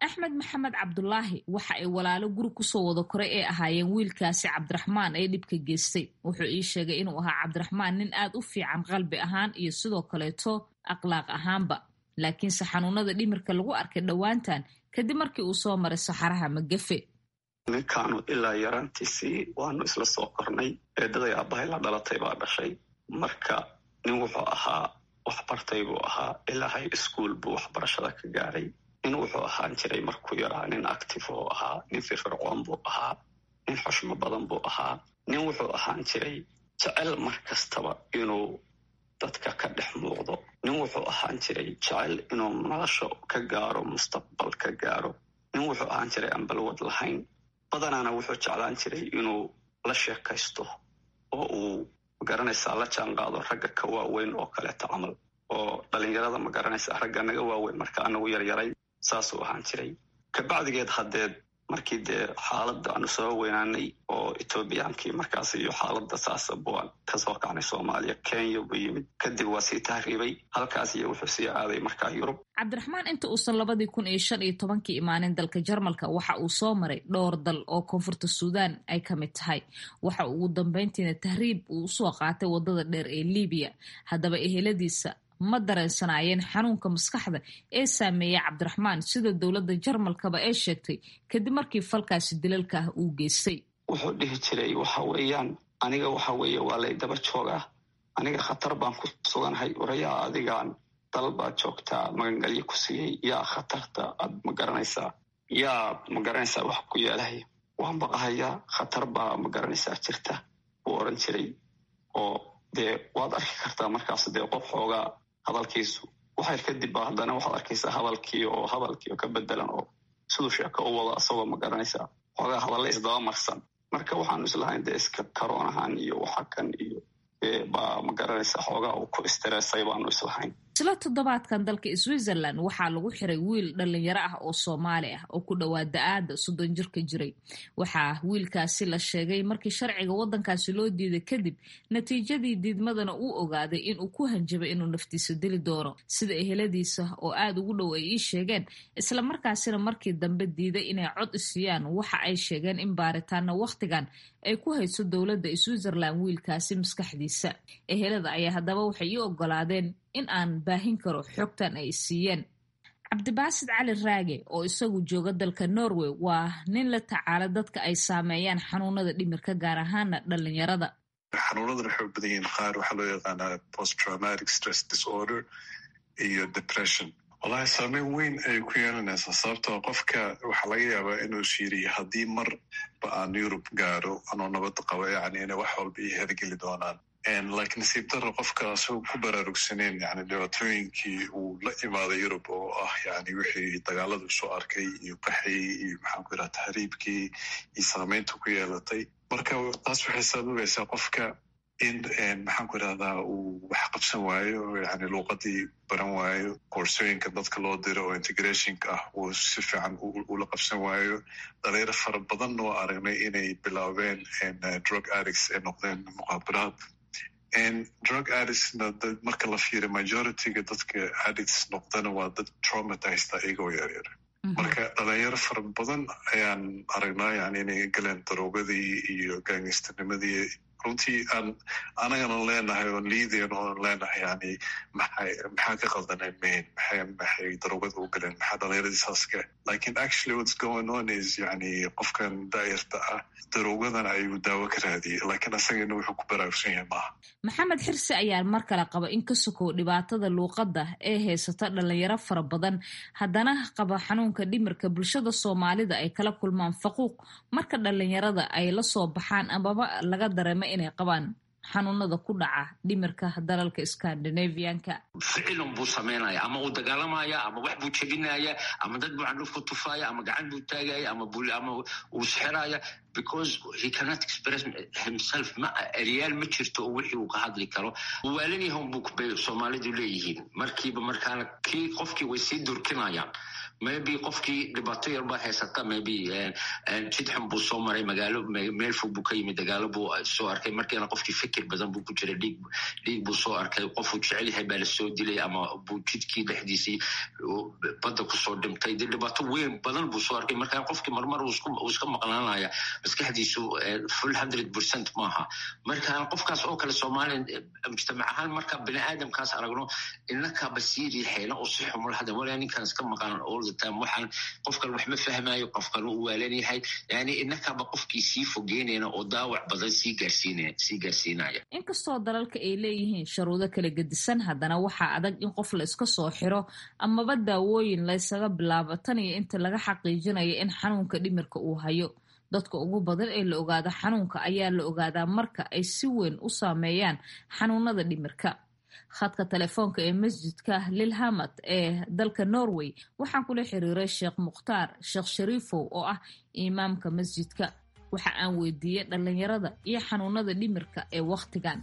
axmed maxamed cabdulaahi waxa ay walaalo guri kusoo wada koray ee ahaayeen wiilkaasi cabdiraxmaan ee dhibka geystay wuxuu ii sheegay inuu ahaa cabdiraxmaan nin aad u fiican qalbi ahaan iyo sidoo kaleeto akhlaaq ahaanba laakiinse xanuunada dhimirka lagu arkay dhowaantan kadib markii uu soo maray saxaraha magafe ninkaanu ilaa yaraantiisii waanu isla soo kornay eedaday aabbahay la dhalatay baa dhashay marka nin wuxuu ahaa waxbartay buu ahaa ilaa high school buu waxbarashada ka gaaray nin wuxuu ahaan jiray markuu yaraa nin active oo ahaa nin firfircoon buu ahaa nin xushmo badan buu ahaa nin wuxuu ahaan jiray jecel mar kastaba inuu dadka ka dhex muuqdo nin wuxuu ahaan jiray jecel inuu nolosha ka gaaro mustaqbal ka gaaro nin wuxuu ahaan jiray aan balwad lahayn badanaana wuxuu jeclaan jiray inuu la sheekaysto oo uu magaranaysaa la jaan qaado ragga ka waaweyn oo kaleeto camal oo dhalinyarada magaranaysaa ragga naga waaweyn marka anagu yaryaray saasuu ahaan jiray kabacdigeed haddeed markii dee xaaladda aanu soo weynaanay oo etoobiyaankii markaas iyo xaaladda saasa buan kasoo kacnay soomaaliya kenya buu yimid kadib waa sii tahriibay halkaas iyo wuxuu sii aaday markaa yurub cabdiraxmaan inta uusan labadii kun iyo shan iyo tobankii imaanin dalka jarmalka waxa uu soo maray dhowr dal oo koonfurta suudaan ay ka mid tahay waxa ugu dambeyntiina tahriib uu usoo qaatay waddada dheer ee libiya haddaba eheladiisa ma dareensanaayeen xanuunka maskaxda ee saameeyey cabdiraxmaan sida dowladda jarmalkaba ee sheegtay kadib markii falkaasi dilalka ah uu geystay wuxuu dhihi jiray waxa weeyaan aniga waxa weeye waa lay daba joogaa aniga khatar baan ku suganhay orayaa adigaan dal baad joogtaa magangalyo ku siiyey yaa khatarta aad ma garanaysaa yaa ma garanaysaa wax ku yeelahay waan baqahayaa khatar baa ma garanaysaa jirta buu oran jiray oo dee waad arki kartaa markaas dee qof xoogaa hadalkiisu waxayr kadib ba haddana waxaad arkaysaa hadalkii oo hadalkii oo ka bedelan oo siduu sheeko u wado asagoo ma garanaysaa xoogaa hadalle isdaba marsan marka waxaanu islahayn dee iska karoonahan iyo waxa kan iyo baa ma garanaysaa xoogaa uu ku istireesay baanu islahayn isla toddobaadkan dalka switzerland waxaa lagu xiray wiil dhalinyaro ah oo soomaali ah oo ku dhowaa da-aada soddon jirka jiray waxaa wiilkaasi la sheegay markii sharciga waddankaasi loo diiday kadib natiijadii diidmadana uu ogaaday inuu ku hanjabay inuu naftiisa dili doono sida eheladiisa oo aada ugu dhow ay ii sheegeen isla markaasina markii dambe diiday inay cod isiiyaan waxa ay sheegeen in baaritaana wakhtigan ay ku hayso dowladda switzerland wiilkaasi maskaxdiisa ehelada ayaa haddaba waxay ii ogolaadeen in aan baahin karo xogtan ay siiyeen cabdibaasid cali raage oo isagu jooga dalka norway waa nin la tacaala dadka ay saameeyaan xanuunada dhimirka gaar ahaana dhalinyarada xanuunadan waxay u badan yihiin qaar waxaa loo yaqaanaa post traumatic stress disorder iyo depression wallahi saameyn weyn ayay ku yeelanaysaa sababtoo qofka waxaa laga yaabaa inuu shiiriyo haddii marba aan yurub gaaro anoo nabadda qabo yani inay wax walba ii hergeli doonaan like nasiib daro qofka asagoo ku baraarugsaneen yani dhibaatooyinkii uu la imaaday yurub oo ah yani wixii dagaaladu soo arkay iyo qaxii iyo maxaan ku yidhaha tahriibkii iyo saameynta ku yeelatay marka taas waxay sababaysaa qofka in maxaan ku idhahdaa uu wax qabsan waayo yani luuqadii baran waayo koorsooyinka dadka loo diro oo integrationka ah uu si fiican ula qabsan waayo dhalinyaro fara badan oo aragnay inay bilaabeen drug addicts ay noqdeen muqaabaraad drug addictsna marka la fiiriyo majorityga dadka addicts noqdana waa dad traumatized iyagoo yaryar marka dhalinyaro fara badan ayaan aragnaa yani inay galeen daroogadii iyo gaangistanimadii runtii aan anagana leenahay oon liidayn oon leenahay yani maxay maxaa ka qaldanay main maxay maxay daroogada u galeen maxaa dhalinyaradii saaska lakin actually what's going on is yani qofkan daayarta ah daroogadan ayuu daawo ka raadiyey lakin asagana wuxuu ku baraarugsan yahay maaha maxamed xirsi ayaa mar kale qaba in ka sokow dhibaatada luuqadda ee haysata dhalinyaro fara badan haddana qaba xanuunka dhimirka bulshada soomaalida ay kala kulmaan faquuq marka dhalinyarada ay la soo baxaan amaba laga dareemo inay qabaan xanuunada ku dhaca dhimirka dalalka scandinavianka ficilun buu samaynaya ama uu dagaalamaya ama wax buu jebinaya ama dad buu candhuf ku tufaya ama gacan buu taagaya ama ama uu sixiraya because he cannot express himself ma eryaal ma jirto oo wixii uu ka hadli karo waalanyahan buu bay soomaalidu leeyihiin markiiba markaana kii qofkii way sii durkinayaan maybe qofkii dhibaato yar baa haysata maybe jid xun buu soo maray magaalo meel fog buu ka yimid dagaalo buu soo arkay markiina qofkii fikir badan buu ku jiray dhiig dhiig buu soo arkay qofuu jecel yahay baa lasoo dilay ama buu jidkii dhexdiisii badda kusoo dhimtay dee dhibaato weyn badan buu soo arkay markaa qofkii marmar uu iska maqnaanaya maskaxdiisu full hundred percent maaha marka qofkaas oo kale soomaaliya mujtamac ahaan marka bini aadamkaas aragno inakaaba sii riixayna oo si xumul hada walaa ninkan iska maqan all the time waxaan qofkan wax ma fahmayo qofkan uu waalan yahay yani inakaaba qofkii sii fogeynayna oo daawac badan sii gaarsiinaya sii gaarsiinaya inkastoo dalalka ay leeyihiin sharuudo kala gedisan haddana waxaa adag in qof la iska soo xiro amaba daawooyin laysaga bilaabo tan iyo inta laga xaqiijinayo in xanuunka dhimirka uu hayo dadka ugu badan ee la ogaado xanuunka ayaa la ogaadaa marka ay si weyn u saameeyaan xanuunada dhimirka khadka telefoonka ee masjidka lilhamad ee dalka norway waxaan kula xiriiray sheekh mukhtaar sheekh shariifow oo ah imaamka masjidka waxa aan weydiiyey dhalinyarada iyo xanuunada dhimirka ee wakhtigan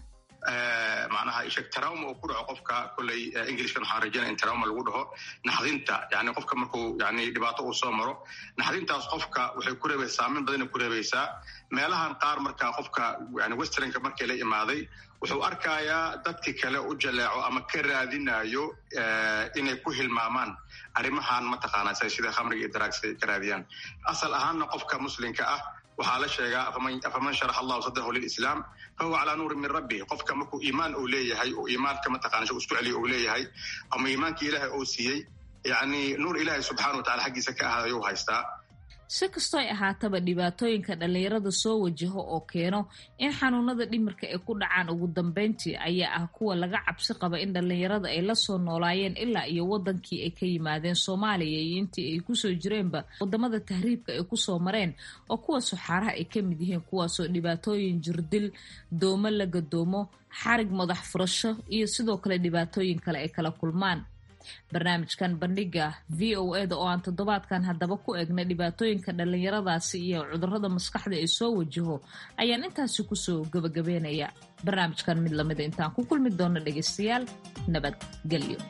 macnaha isheg trauma uu ku dhaco qofka kolley englishkan waxaan rajaynaya in trauma lagu dhaho naxdinta yani qofka markuu yani dhibaato uu soo maro naxdintaas qofka waxay ku reebaysaa saameyn badanay ku reebaysaa meelahan qaar marka qofka yani westernka markii la imaaday wuxuu arkayaa dadki kale u jaleeco ama ka raadinayo inay ku hilmaamaan arrimahan mataqaana sida khamriga iyo daraagsa ka raadiyaan asal ahaanna qofka muslimka ah waxaa la sheegaa afaman sharax allahu sadrahu lilislaam fahuwa calaa nuurin min rabbi qofka markuu iimaan uu leeyahay oo iimaanka mataqana isku celiyo uu leeyahay ama iimaanka ilaahay uu siiyey yani nuur ilaahay subxana wa tacala xaggiisa ka ahaada ayuu haystaa si kastoo ay ahaataba dhibaatooyinka dhalinyarada soo wajaho oo keeno in xanuunada dhimirka ay ku dhacaan ugu dambeyntii ayaa ah kuwa laga cabsi qaba in dhalinyarada ay lasoo noolaayeen ilaa iyo wadankii ay ka yimaadeen soomaaliya iyo intii ay kusoo jireenba wadamada tahriibka ay kusoo mareen oo kuwa suxaaraha ay ka mid yihiin kuwaasoo dhibaatooyin jirdil doomo la gadoomo xarig madax furasho iyo sidoo kale dhibaatooyin kale ay kala kulmaan barnaamijkan bandhiga v o eda oo aan toddobaadkan haddaba ku eegna dhibaatooyinka dhalinyaradaasi iyo cudurrada maskaxda ee soo wajaho ayaan intaasi kusoo gabagabeynaya barnaamijkan mid lamida intaan ku kulmi doono dhegaystayaal nabadgelyo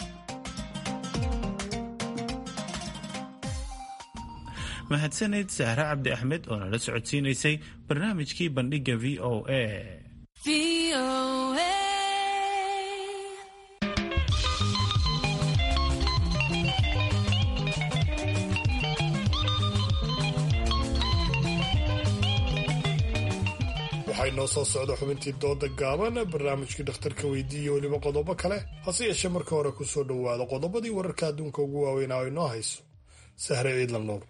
mahadsaneyd sahre cabdi axmed oo nala socodsiinaysay barnaamijkii bandhiga v o a waxay noo soo socda xubintii dooda gaaban barnaamijkii dhakhtarka weydiiya weliba qodobo kale hase yeeshee marka hore ku soo dhowaada qodobadii wararka adduunka ugu waaweynaa ay noo hayso sahre ciidla nuur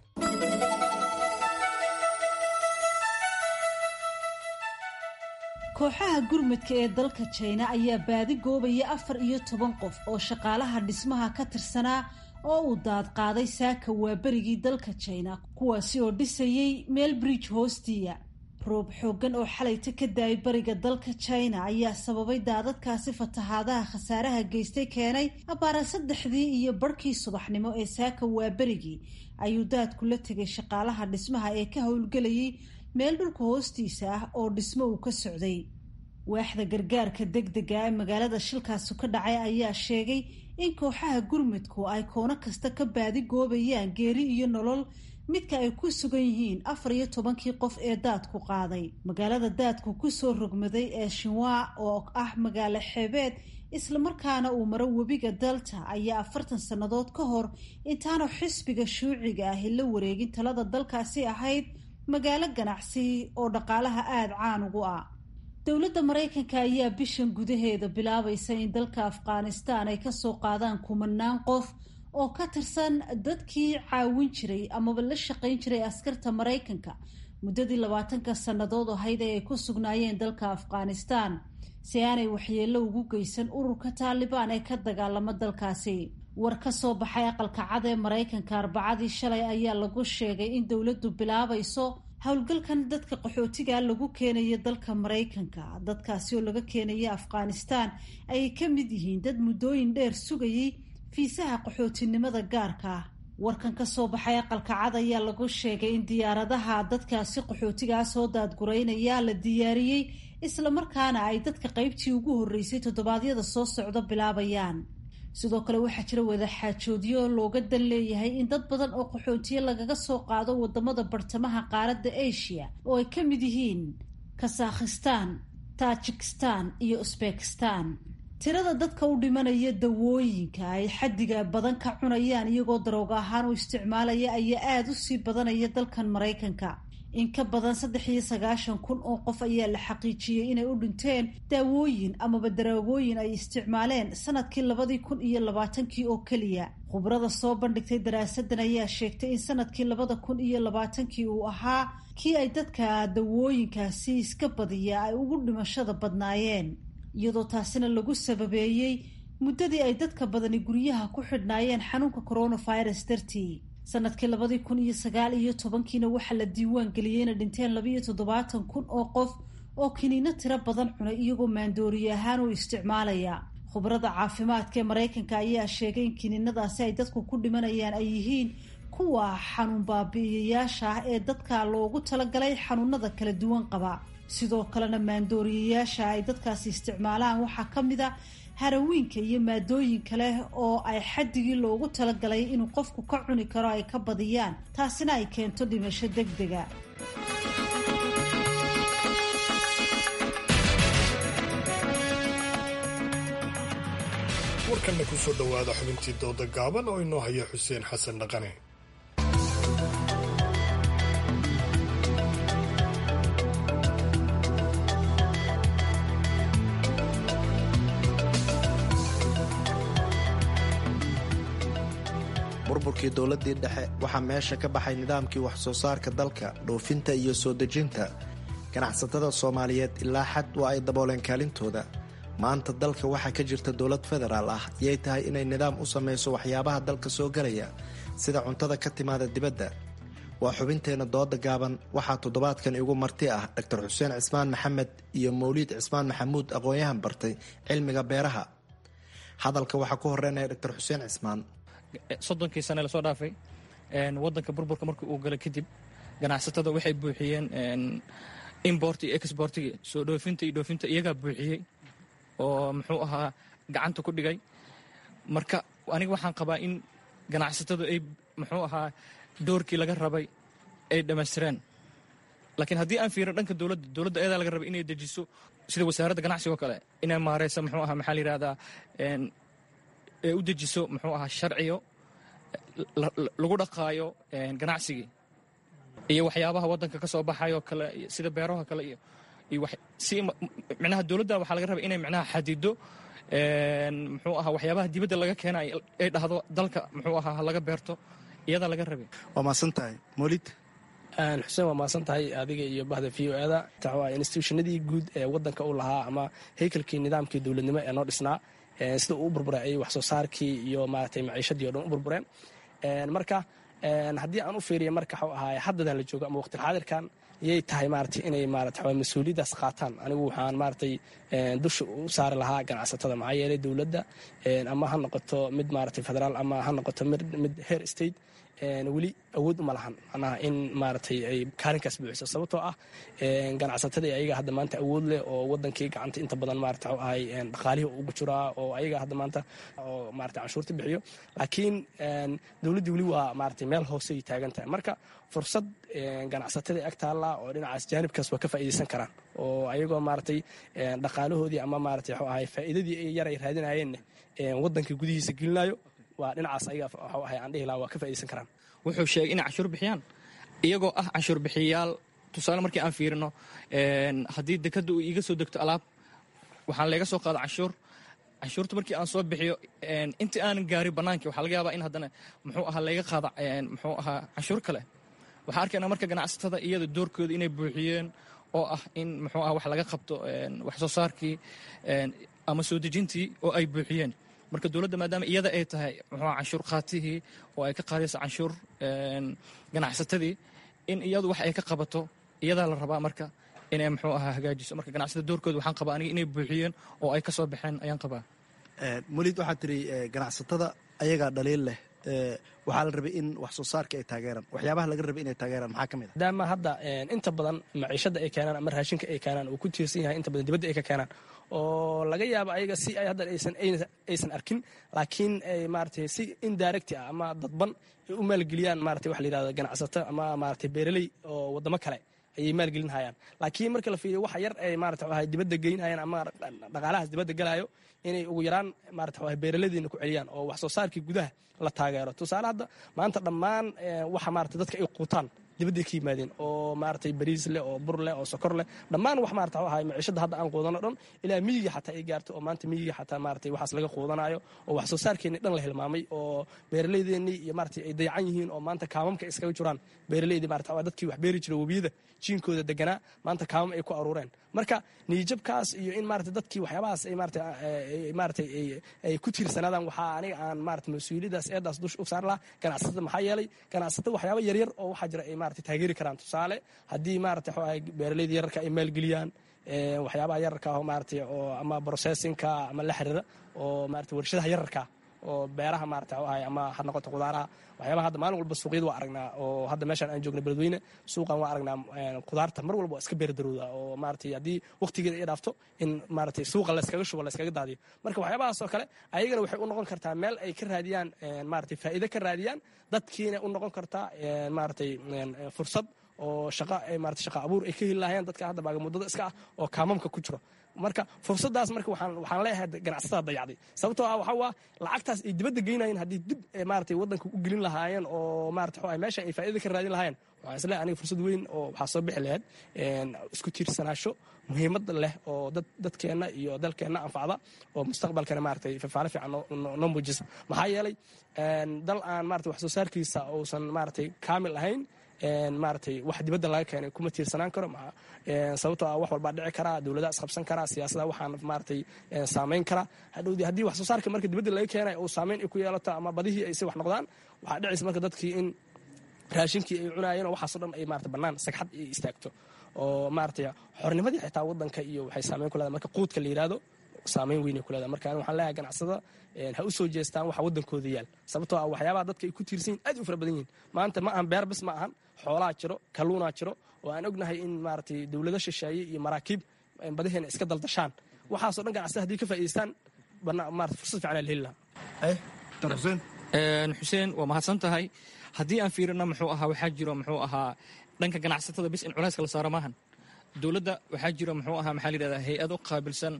kooxaha gurmudka ee dalka jina ayaa baadi goobaya afar iyo toban qof oo shaqaalaha dhismaha ka tirsanaa oo uu daadqaaday saaka waaberigii dalka jina kuwaasi oo dhisayay meel bridge hoostiya roob xooggan oo xalayta ka daayay bariga dalka china ayaa sababay daadadkaasi fatahaadaha khasaaraha geystay keenay abaara saddexdii iyo barhkii subaxnimo ee saaka waaberigii ayuu daadku la tegay shaqaalaha dhismaha ee ka howlgelayay meel dhulka hoostiisa ah oo dhismo uu ka socday waaxda gargaarka degdega ee magaalada shilkaasu ka dhacay ayaa sheegay in kooxaha gurmudku ay koono kasta ka baadi goobayaan geeri iyo nolol midka ay ku sugan yihiin afar iyo tobankii qof ee daadku qaaday magaalada daadku kusoo rogmaday ee shinwa oo ah magaalo xeebeed islamarkaana uu maro webiga dalta ayaa afartan sannadood ka hor intaanu xisbiga shuuciga ahi la wareegin talada dalkaasi ahayd magaalo ganacsi oo dhaqaalaha aada caan ugu ah dowladda maraykanka ayaa bishan gudaheeda bilaabaysa in dalka afghanistan ay kasoo qaadaan kumanaan qof oo ka tirsan dadkii caawin jiray amaba la shaqayn jiray askarta maraykanka muddadii labaatanka sannadood ahayd ee ay ku sugnaayeen dalka afghanistan si aanay waxyeello ugu geysan ururka taalibaan ee ka dagaalama dalkaasi war ka soo baxay aqalka cad ee maraykanka arbacadii shalay ayaa lagu sheegay in dowladdu bilaabayso howlgalkan dadka qaxootiga lagu keenayo dalka maraykanka dadkaasi oo laga keenaya afghanistan ayay ka mid yihiin dad muddooyin dheer sugayay fiisaha qaxootinimada gaarka ah warkan ka soo baxay aqalka cad ayaa lagu sheegay in diyaaradaha dadkaasi qaxootigaa soo daadguraynaya la diyaariyey islamarkaana ay dadka qaybtii ugu horreysay toddobaadyada soo socda bilaabayaan sidoo kale waxaa jira wadaxaajoodyo looga dan leeyahay in dad badan oo qaxootiye lagaga soo qaado wadamada bartamaha qaaradda asia oo ay ka mid yihiin kasakhistan tajikistan iyo usbekistan tirada dadka u dhimanaya dawooyinka ay xaddiga badan ka cunayaan iyagoo darooga ahaan u isticmaalaya ayaa aada u sii badanaya dalkan maraykanka in ka badan saddex iyo sagaashan kun oo qof ayaa la xaqiijiyey inay u dhinteen daawooyin amaba daroogooyin ay isticmaaleen sanadkii labadii kun iyo labaatankii oo keliya khubrada soo bandhigtay daraasadan ayaa sheegtay in sanadkii labada kun iyo labaatankii uu ahaa kii ay dadka dawooyinkaasi iska badiya ay ugu dhimashada badnaayeen iyadoo taasina lagu sababeeyey muddadii ay dadka badani guryaha ku xidhnaayeen xanuunka coronavirus dartii sanadkii labadii kun iyo sagaal iyo tobankiina waxaa la diiwaan geliyey inay dhinteen labaiyo toddobaatan kun oo qof oo kiniino tiro badan cunay iyagoo maandooriye ahaan u isticmaalaya khubrada caafimaadka ee maraykanka ayaa sheegay in kiniinadaasi ay dadku ku dhimanayaan ay yihiin kuwa xanuun baabi'iyayaasha ah ee dadka loogu talagalay xanuunada kala duwan qaba sidoo kalena maandooriyayaasha ay dadkaasi isticmaalaan waxaa ka mid a harawiinka iyo maadooyin kale oo ay xaddigii loogu talagalay inuu qofku ka cuni karo ay ka badiyaan taasina ay keento dhimasho deg dega warkanna ku soo dhowaada xubintii dooda gaaban oo inoo haya xuseen xasan dhaqane burburkii dowladdii dhexe waxaa meesha ka baxay nidaamkii wax soo saarka dalka dhoofinta iyo soo dejinta ganacsatada soomaaliyeed ilaa xad waa ay dabooleen kaalintooda maanta dalka waxaa ka jirta dowlad federaal ah yay tahay inay nidaam u samayso waxyaabaha dalka soo gelaya sida cuntada ka timaada dibadda waa xubinteenna dooda gaaban waxaa toddobaadkan igu marti ah dr xuseen cismaan maxamed iyo mawliid cismaan maxamuud aqoon-yahan bartay cilmiga beeraha hadalka waxaa ku horeynaya dr xuseen cismaan soddonkii sane lasoo dhaafay wadanka burburka markii uu galay kadib ganacsatada waxay buuxiyeen import iyo exportigi soo dhoofinta iyo dhoofinta iyagaa buuxiyey oo muxuu ahaa gacanta ku dhigay marka aniga waxaan qabaa in ganacsatadu ay muxuu ahaa doorkii laga rabay ay dhammaystireen laakiin haddii aan fiirin dhanka dowladda dowladda ayadaa laga rabay inay dejiso sida wasaaradda ganacsiga oo kale inay maareysa muxuu ahaa maxaa la yidhahdaa ee u dejiso muxuu ahaa sharciyo lagu dhaqaayo ganacsigii iyo waxyaabaha waddanka ka soo baxayoo kale sida beeraha kale iyo iyo si micnaha dowladda waxaa laga rabay inay micnaha xadido muxuu ahaa waxyaabaha dibadda laga keena ay dhahdo dalka muxuu ahaa laga beerto iyadaa laga rabay waa maasan tahay molid xuseen waa maasan tahay adiga iyo bahda v o eda institutionadii guud ee wadanka u lahaa ama haykalkii nidaamkii dowladnimo ee noo dhisnaa sida uu u burburay ayay wax soo saarkii iyo maaragtay maciishadii o dhan u burbureen marka haddii aan u fiiriya marka waxuu ahaay haddadan la joogo ama waqtilxaadirkan yay tahay maaragtay inay maarata mas-uuliyaddaas qaataan anigu waxaan maaragtay dusha u saari lahaa ganacsatada maxaa yeelay dowladda ama ha noqoto mid maaragtay federaal ama ha noqoto mid heer state weli awood uma lahan manaha in maaragtay ay kaalinkaas buuxiso sababtoo ah ganacsatadii ayaga hadda maanta awood leh oo wadankii gacanta inta badan maarata waxu ahay dhaqaalihii ugu jiraa oo ayaga hadda maanta oo maarata canshuurta bixiyo laakiin dowladdii weli waa maaragtay meel hoosey taagan tahay marka fursad ganacsatadii ag taalla oo dhinacaas jaanibkaas waa ka faa'iidaysan karaan oo ayagoo maaragtay dhaqaalahoodii ama maaragtay waxu ahay faa'iidadii yar ay raadinayeenne waddanka gudihiisa gelinayo waa dhinacaas ayaga waxu ahay aan dhihi lahaa waa ka faa'iidaysan karaan wuxuu sheegay inay canshuur bixiyaan iyagoo ah canshuur bixiyayaal tusaale markii aan fiirino haddii dekadda uu iiga soo degto alaab waxaan leega soo qaada canshuur canshuurta markii aan soo bixiyo intii aanan gaarin bannaankii waxaa laga yaabaa in haddana muxuu ahaa layga qaada muxuu ahaa canshuur kale waxaa arkaynaa marka ganacsatada iyada doorkooda inay buuxiyeen oo ah in muxuu aha wax laga qabto wax soo saarkii ama soo dejintii oo ay buuxiyeen marka dowladda maadaama iyada ay tahay muxuu canshuur qaatihii oo ay ka qaadayso canshuur ganacsatadii in iyadu wax ay ka qabato iyadaa la rabaa marka inay muxuu ahaa hagaajiso marka ganacsatada doorkooda waxaan qabaa aniga inay buuxiyeen oo ay ka soo baxeen ayaan qabaa mulid waxaad tiri ganacsatada ayagaa dhaliil leh waxaa la rabay in wax soo saarka ay taageeraan waxyaabaha laga rabay inay taageeraan maxaa ka mid a maadaama hadda inta badan maciishada ay keenaan ama raashinka ay keenaan uu ku tiirsan yahay inta badan dibadda ay ka keenaan oo laga yaabo ayaga si ay hadda aysan arkin laakiin ay maaragtay si indirect ah ama dadban ay u maalgeliyaan maaragtay waxa la yidhahdo ganacsato ama maaragtay beeraley oo waddamo kale ayay maalgelin hayaan laakiin marka la fiiriyo waxa yar ay maarata waxa dibadda geynhayaan ama dhaqaalahaas dibadda galayo inay ugu yaraan maarata waxa beeraladeena ku celiyaan oo wax soo saarkii gudaha la taageero tusaale hadda maanta dhammaan waxa maarata dadka ay quutaan dibadday ka yimaadeen oo maaragtay bariis leh oo bur leh oo sokor leh dhammaan wax maarata waxa maciishada hadda aan quudano dhan ilaa miyiga xataa ay gaarto oo maanta miyiga xataa maaragtay waxaas laga quudanayo oo wax soo saarkeennii dhan la hilmaamay oo beeralaydeenii iyo maaragtay ay dayacan yihiin oo maanta kaamamka iskaga jiraan beeralaydii maarata waa dadkii wax beeri jira webiyada jiinkooda deganaa maanta kaamam ay ku aruureen marka niyijabkaas iyo in maarata dadkii waxyaabahaas ay maarata maaragtay ay ku tiirsanaadaan waxaa aniga aan maarata mas-uuliyadaas eedaas dush u saar lahaa ganacsatada maxaa yeelay ganacsatada waxyaaba yaryar oo waxaa jira ay maarata taageeri karaan tusaale haddii maarata waxaa beeralayda yararka ay maalgeliyaan waxyaabaha yararka ah maarata oo ama processinka ama la xiriira oo maarata warshadaha yararka oo beeraha maarata waxaa ama ha noqoto qudaaraha waxyaabaha hadda maalin walba suuqyada waa aragnaa oo hadda meeshaan aan joogna beledweyne suuqan waa aragnaa qudaarta mar walba waa iska beerdarowda oo maaragtay haddii waqtigeeda ay dhaafto in maaragtay suuqa layskaga shubo layskaga daadiyo marka waxyaabahaas oo kale ayagana waxay u noqon kartaa meel ay ka raadiyaan maaragtay faa'iido ka raadiyaan dadkiina u noqon kartaa maaragtay fursad oo shaqa maarata shaqa abuur ay ka heli lahayeen dadka hadda baagamuddada iska ah oo kaamamka ku jiro marka fursadaas marka waxaan waxaan leeyahay ganacsatada dayacday sababtoo ah waxa waa lacagtaas ay dibadda geynayeen haddii dib maaragtay waddanka u gelin lahaayeen oo maarata waxa meesha ay faa'iida ka raadin lahaayeen waxaan isleeyahay aniga fursad weyn oo waxaa soo bixi lahayd isku tiirsanaasho muhiimad leh oo dad dadkeenna iyo dalkeenna anfacda oo mustaqbalkana maaragtay fafaale fiican noo muujisa maxaa yeelay dal aan maarata wax soo saarkiisa uusan maaragtay kaamil ahayn maaragtay wax dibadda laga keenay kuma tiirsanaan karo sababtoo ah wax walbaa dhici karaa dowladaha isqabsan karaa siyaasada waxaan maaragtay saamayn karaa hadhowdii haddii wax soo saarka marka dibadda laga keenay uu saamayn ay ku yeelato ama badihii ay si wax noqdaan waxaa dhicaysa marka dadkii in raashinkii ay cunaayeen oo waxaasoo dhan ay maarata bannaan sagxad ay istaagto oo maaragtay xornimadii xitaa waddanka iyo waxay saamayn ku leedahay marka quudka la yidhaahdo saamayn weynay ku leedahay marka waxaan leeyahay ganacsada ha u soo jeestaan waxa waddankooda yaal sababtoo ah waxyaabaha dadka ay ku tiirsan yihin aad u fara badan yihin maanta ma ahan beer bis ma ahan xoolaa jiro kalluunaa jiro oo aan ognahay in maaragtay dowlado shisheeye iyo maraakiib badaheena iska daldashaan waxaasoo dhan ganacsada haddii ka faa'idaystaan maarata fursad fiican la heli lahaa xuseen waa mahadsan tahay haddii aan fiirino muxuu ahaa waxaa jiro muxuu ahaa dhanka ganacsatada bis in culayska la saaro maahan dowladda waxaa jiro muxuu ahaa maxaa la yidhahdaa hay-ado qaabilsan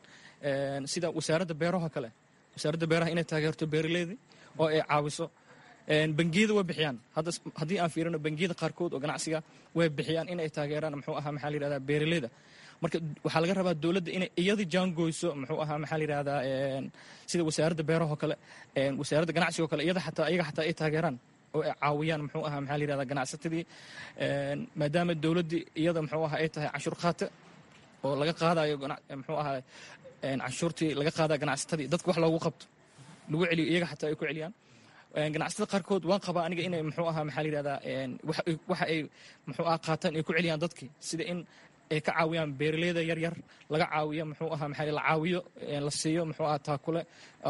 sida wasaaradda beeraha kale wasaaradda beeraha inay taageerto beeraleyda oo ay caawiso bangiyada way bixiyaan haddii aan fiirino bangiyada qaarkood oo ganacsiga way bixiyaan inay taageeraan muxuu ahaa maxaa la yidhahdaa beeraleyda marka waxaa laga rabaa dowladda inay iyada jaangoyso muxuu ahaa maxaa la yidhahdaa sida wasaaradda beeraha kale wasaaradda ganacsiga oo kale iyada xataa iyaga xataa ay taageeraan oo ay caawiyaan muxuu ahaa maxaa la yidhahdaa ganacsatadii maadaama dowladdii iyada muxuu ahaa ay tahay canshuur qaate oo laga qaadayo muxuu ahaa canshuurtii laga qaadaya ganacsatadii dadka wax loogu qabto lagu celiyo iyaga xataa ay ku celiyaan ganacsatada qaarkood waan qabaa aniga inay muxuu ahaa maxaa la yidhahdaa waxa ay muxuu ahaa qaataan ay ku celiyaan dadkii sida in ay ka caawiyaan beeraleyda yaryar laga caawiyo muxuu ahaa maxaa la caawiyo la siiyo muxuu ahaa taakule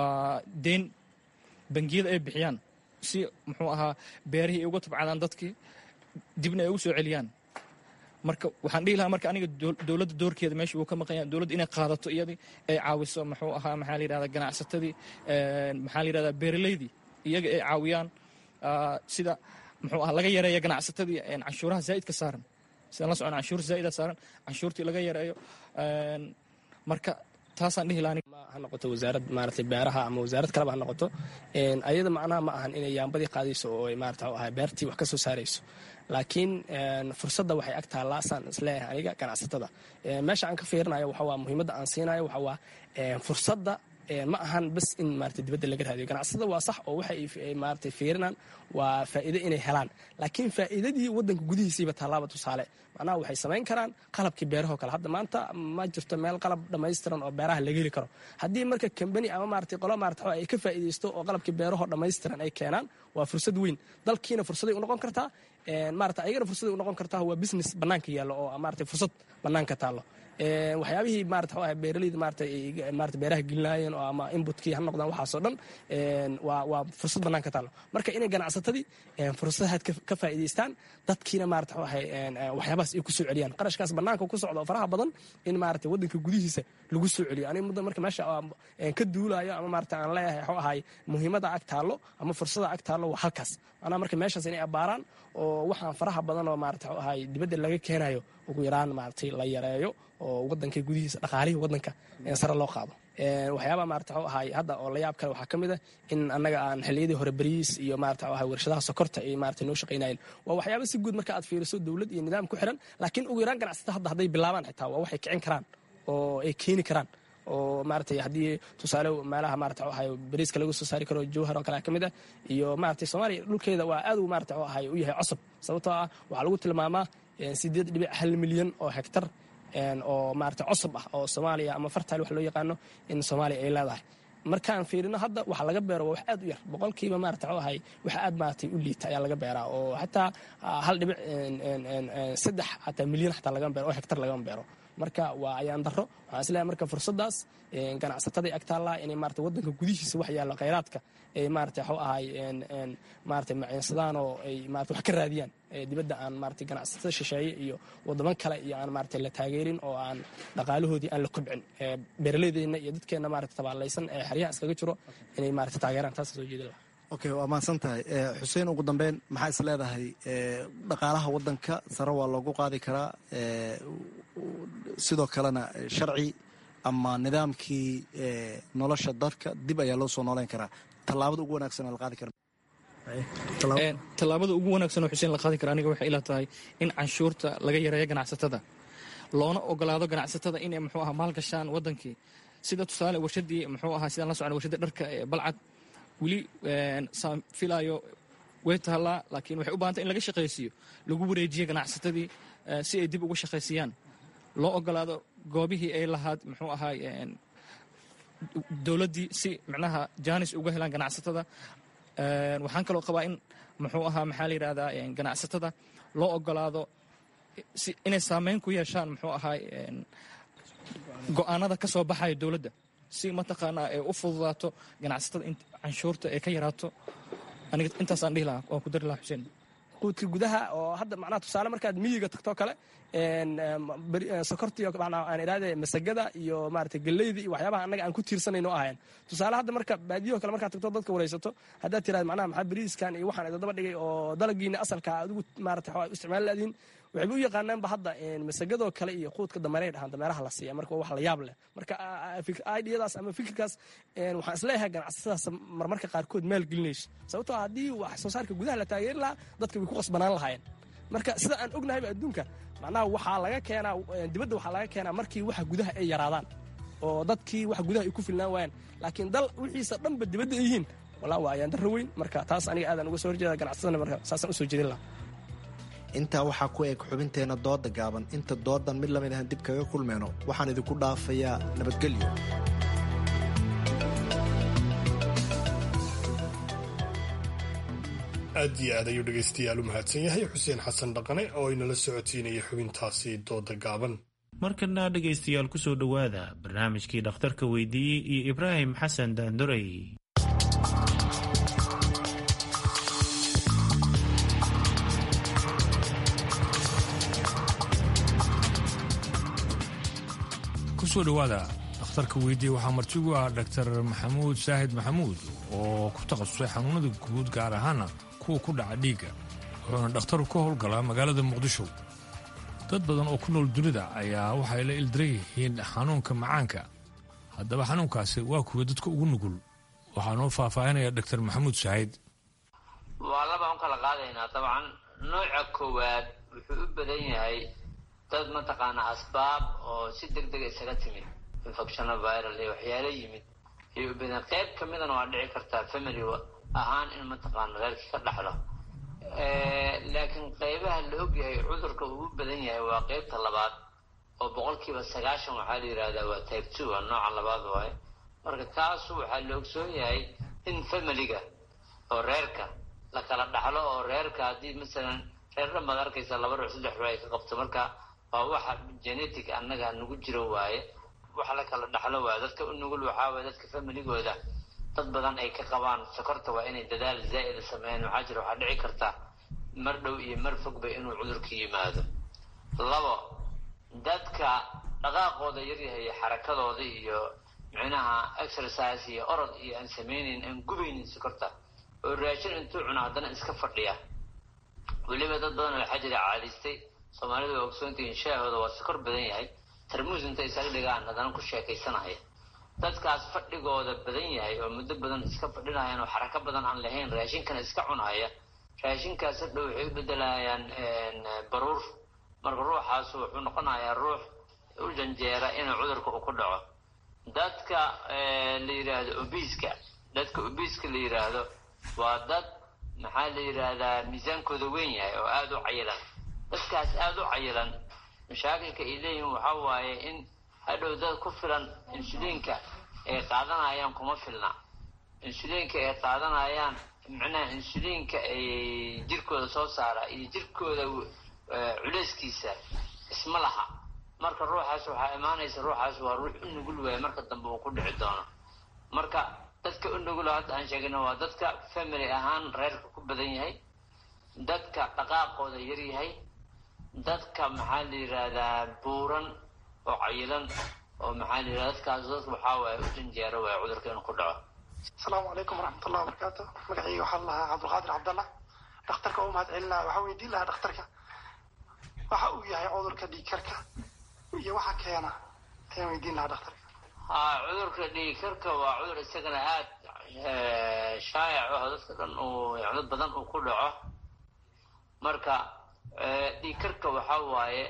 deyn bangiyada ay bixiyaan si muxuu ahaa beerihii ay uga tabcadaan dadkii dibna ay ugu soo celiyaan marka waxaan dhihi lahaa marka aniga dowladda doorkeeda meesha uu ka maqan yahay dowladda inay qaadato iyadii ay caawiso muxuu ahaa maxaa la yidhahdaa ganacsatadii maxaa la yidhahdaa beeraleydii iyaga ay caawiyaan sida muxuu ahaa laga yareeya ganacsatadii canshuuraha zaa'idka saaran sidaan la socon canshuur zaa'ida saaran canshuurtii laga yareeyo marka taasaan dhihi lahaa ha noqoto wasaarad maaragtay beeraha ama wasaarad kaleba ha noqoto ayada macnaha ma ahan inay yaambadii qaadayso oo ay maarata ahay beertii wax ka soo saarayso laakiin fursadda waxay ag taallaa saan isleeyahay aniga ganacsatada meesha aan ka fiirinayo waxa waa muhiimadda aan siinayo waxa waa fursadda ma ahan bas in maarata dibadda laga raadiyo ganacsatada waa sax oo waxa ay maarata fiirinaan waa faa'iido inay helaan laakiin faa'iidadii waddanka gudihiisiiba tallaaba tusaale macnaha waxay samayn karaan qalabkii beeraho kale hadda maanta ma jirto meel qalab dhammaystiran oo beeraha laga heli karo haddii marka kambani ama maarata qolo maarata ay ka faa'iidaysto oo qalabkii beeraho dhammaystiran ay keenaan waa fursad weyn dalkiina fursaday u noqon kartaa maarata ayagana fursaday u noqon kartaa waa business bannaanka yaallo oo maarata fursad bannaanka taallo waxyaabihii maarata waxa beeraleyda maarata maarata beeraha gelinaayeen oo ama inputkii ha noqdaan waxaasoo dhan waa waa fursad bannaanka taallo marka inay ganacsatadii fursadahaad ka faa'iidaystaan dadkiina maarata waxa waxyaabahaas ay ku soo celiyaan qarashkaas bannaanka ku socda oo faraha badan in maarata waddanka gudihiisa lagu soo celiyo aniga muddo marka meesha ka duulayo ama maarata aan leeyahay waxuu ahay muhiimada ag taallo ama fursada ag taallo waa halkaas anaa marka meeshaas inay abbaaraan oo waxaan faraha badan oo maarata waxuu ahay dibadda laga keenayo ugu yaraan maaratay la yareeyo oo wadanka gudihiisa dhaqaalihii wadanka sare loo qaado waxyaabaa maarata waxuu ahay hadda oo la yaab kale waxaa ka mid ah in annaga aan xilliyadii hore beriis iyo maarata waxuu ahay warshadaha sokorta ay maarata noo shaqaynayeen waa waxyaaba si guud marka aad fiiriso dowlad iyo nidaam ku xiran laakiin ugu yaraan ganacsata hadda hadday bilaabaan xitaa waa waxay kicin karaan oo ay keeni karaan oo maaratay haddii tusaale meelaha maarata waxuu ahay beriiska laga soo saari karo jowhar oo kale ka mid ah iyo maaratay soomaaliya dhulkeeda waa aad uu maarata waxuu ahay u yahay cosab sababtoo ah waxaa lagu tilmaamaa sideed dhibic hal milyan oo hektar oo maarata cosab ah oo soomaaliya ama fartaal wax loo yaqaano in soomaaliya ay leedahay markaan fiirino hadda waxa laga beero waa wax aad u yar boqolkiiba maarata waxuu ahay wax aad maaratay u liita ayaa laga beeraa oo xataa hal dhibic saddex xataa milyan xataa laga beero oo hektar laga beero marka waa ayaan daro waxaan isleeyahay marka fursadaas ganacsatadii agtaallaa inay maarata waddanka gudihiisa wax yaallo khayraadka ay maarata waxuu ahay maarata maciinsadaan oo ay maarata wax ka raadiyaan dibadda aan maarata ganacsatada shisheeye iyo waddaman kale iyo aan maarata la taageerin oo aan dhaqaalahoodii aan la kobcin beeraleydeenna iyo dadkeenna maarata tabaalaysan ee xeryaha iskaga jiro inay maarata taageeraan taasa soo jeeda okay waa mahadsan tahay xuseen ugu dambeyn maxaa is leedahay dhaqaalaha waddanka sare waa loogu qaadi karaa sidoo kalena sharci ama nidaamkii nolosha dadka dib ayaa loo soo nooleyn karaa tallaabada ugu wanaagsan la qaadi kara tallaabada ugu wanaagsan oo xuseen la qaadi kara aniga waxay ila tahay in canshuurta laga yareeyo ganacsatada loona ogolaado ganacsatada inay muxuu aha maalgashaan waddankii sida tusaale warshadii muxuu ahaa sidaan la socon warshadda dharka ee balcad weli saan filaayo way tahallaa laakiin waxay u bahantay in laga shaqaysiiyo lagu wareejiyo ganacsatadii si ay dib uga shaqaysiiyaan loo ogolaado goobihii ay lahaad muxuu ahaay dowladdii si micnaha jaanis uga helaan ganacsatada waxaan kaloo qabaa in muxuu ahaa maxaa la yidhahdaa ganacsatada loo ogolaado inay saameyn ku yeeshaan muxuu ahaay go'aanada ka soo baxaya dowladda si mataqaanaa ay u fududaato ganacsatada canshuurta ay ka yaraato aniga intaasaan dhihi lahaa waan ku dari lahaa xuseen quudka gudaha oo hadda macnaha tusaale markaad miyiga tagtoo kale sokortii aan idhaahde masagada iyo maarata galleyda iyo waxyaabaha annaga aan ku tiirsanayno ahayn tusaale hadda marka baadiyaho kale markaad tagto dadka waraysato haddaad tirahda macnaha maxaa beriiskan iyo waxaan idadaba dhigay oo dalagiina asalka adigu maarata waxaa isticmaal laadiin waxayba u yaqaanaanba hadda masagadoo kale iyo quudka dameeray dhahaan dameeraha la siiya marka wax la yaab leh marka idiyadaas ama fikirkaas waxaan isleeyahay ganacsatadaas marmarka qaarkood maal gelinayso sababtoo haddii wax soo saarka gudaha la taageeri lahaa dadka way ku qasbanaan lahaayeen marka sida aan ognahayba adduunka macnaha waxaa laga keenaa dibadda waxaa laga keenaa markii waxa gudaha ay yaraadaan oo dadkii wax gudaha ay ku filnaan waayaan laakiin dal wixiisa dhanba dibadda ay yihiin walaa waa ayaan darro weyn marka taas aniga aadaan uga soo horjeeda ganacsadana marka saasaan usoo jeedin lahaa intaa waxaa ku eg xubinteenna dooda gaaban inta doodan mid lamid ahan dib kaga kulmeyno waxaan idinku dhaafayaa nabadgelyo aad iyo aad ayuu dhegaystayaal u mahadsan yahay xuseen xasan dhaqane oo inala socodsiinaya xubintaasi dooda gaaban markana dhegaystayaal ku soo dhowaada barnaamijkii dhakhtarka weydiiyey iyo ibraahim xasan daandorey kusoo dhowaada dhakhtarka weydiiye waxaa martigu ah dhaktar maxamuud saahid maxamuud oo ku takhasusay xanuunada guud gaar ahaana kuwa ku dhaca dhiigga wuxuuna dhakhtaru ka howlgalaa magaalada muqdisho dad badan oo ku nool dunida ayaa waxay la ildiran yihiin xanuunka macaanka haddaba xanuunkaasi waa kuwa dadka ugu nugul waxaa noo faahfaahinaya dhaktar maxamuud saahid waa labaan u kala qaadaynaa dabcan nooca koowaad wuxuu u badan yahay dad mataqaanaa asbaab oo si deg dega isaga timid infectiona viral iyo waxyaalo yimid ayuu u badan qayb ka midana waa dhici kartaa family ahaan in mataqaana reerkii ka dhaxlo laakiin qaybaha la ogyahay cudurka uu u badan yahay waa qaybta labaad oo boqolkiiba sagaashan waxaa la yidhahdaa waa type two waa nooca labaad waaye marka kaasu waxaa la ogsoon yahay in familiga oo reerka la kala dhaxlo oo reerka haddii masalan reer dhan baad arkaysaa laba ruux saddex ruux ay ka qabto marka waa waxa genetic annaga nagu jiro waaye wax la kala dhaxlo waaye dadka u nugul waxaa waaye dadka familigooda dad badan ay ka qabaan sokorta waa inay dadaal zaa'ida sameeyaan waxaa jira waxaa dhici karta mar dhow iyo mar fogba inuu cudurka yimaado labo dadka dhaqaaqooda yaryahay xarakadooda iyo micnaha exercise iyo orod iyo aan samaynayn aan gubaynin sokorta oo raashin intuu cuno haddana iska fadhiya weliba dad badan waxaa jira caadaystay soomaalidu waa ogsoontihiin shaahooda waa sokor badan yahay tarmuus inta isaga dhigaan haddana ku sheekaysanaya dadkaas fadhigooda badan yahay oo muddo badan iska fadhinayaan oo xarako badan aan lahayn raashinkana iska cunaya raashinkaas hadhow waxay u bedelayaan baruur marka ruuxaas wuxuu noqonayaa ruux u janjeera inuu cudurka uu ku dhaco dadka la yidhaahdo obiiska dadka obiiska la yidhaahdo waa dad maxaa la yidhaahdaa miisaankooda weyn yahay oo aada u cayilan dadkaas aada u cayilan mashaakilka ay leeyihiin waxaa waaye in hadhow dad ku filan insuliinka ay qaadanayaan kuma filna insuliinka ay qaadanayaan micnaha insuliinka ay jirkooda soo saara iyo jirkooda culeyskiisa isma laha marka ruuxaas waxaa imaanaysa ruuxaas waa ruux u nugul waaya marka dambe uu ku dhici doono marka dadka u nugul hadda aan sheegina waa dadka family ahaan reerka ku badan yahay dadka dhaqaaqooda yar yahay dadka maxaa la yidhaahdaa buuran oo cayilan oo maxaa la yidhahda dadkaas dadka waxaa waaye u janjeero waaya cudurka inuu ku dhaco asalaamu calaykum waraxmatullahi wabarakaatu magacayga waxaa lahaa cabdulqaadir cabdallah dhakhtarka u mahad celin lahaa waxaa weydiin lahaa dhakhtarka waxa uu yahay cudurka dhiigkarka iyo waxa keena ayaan weydiin lahaa dhakhtarka ha cudurka dhiigkarka waa cudur isagana aad shaayac ah dadka dhan uu dad badan uu ku dhaco marka dhiigkarka waxaa waaye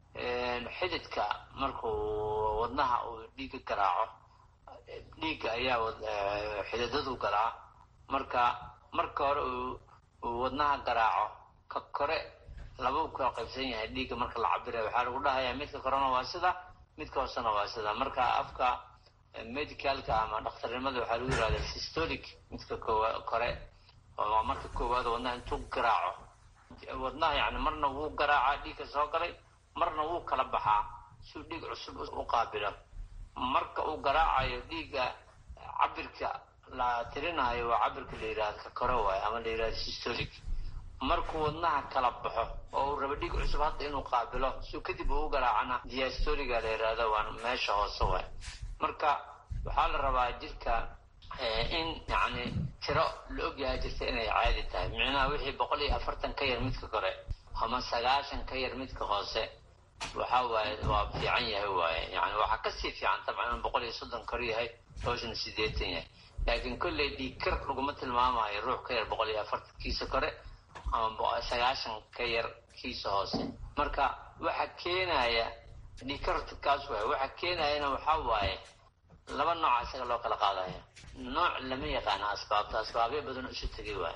xididka markuu wadnaha uu dhiigga garaaco dhiigga ayaa xididadu garaaco marka marka hore uu wadnaha garaaco ka kore laba u kala qaybsan yahay dhiigga marka la cabirayo waxaa lagu dhahayaa midka korena waa sida midka hoosena waa sida marka afka medicalka ama dhakhtarnimada waxaa lagu yihahdaa systolic midka kore waa marka koowaad wadnaha intuu garaaco wadnaha yani marna wuu garaacaa dhiigka soo galay marna wuu kala baxaa siuu dhiig cusub u qaabilo marka uu garaacayo dhiigga cabirka la tirinayo waa cabirka la yidhahdo ka kore waayo ama la yidhahdo systolic markuu wadnaha kala baxo oo uu rabo dhiig cusub hadda inuu qaabilo siuu kadib uu garaacana diastoliga la yidhahdo waa meesha hoose waay marka waxaa la rabaa jirka in yani tiro la ogyahay jirta inay caadi tahay micnaha wixii boqol iyo afartan ka yar midka kore ama sagaashan ka yar midka hoose waxa waaye waa fiican yahay waaye yani waxaa kasii fiican tabcan in boqol iyo soddon kor yahay hoosna sideetan yahay laakiin kolley dhiigkar laguma tilmaamayo ruux ka yar boqol iyo afartan kiisa kore ama sagaashan ka yar kiisa hoose marka waxa keenaya dhiigkarkaas waay waxa keenayana waxaa waaye laba nooca isaga loo kala qaadaya nooc lama yaqaano asbaabta asbaabyo badan isu tegay waay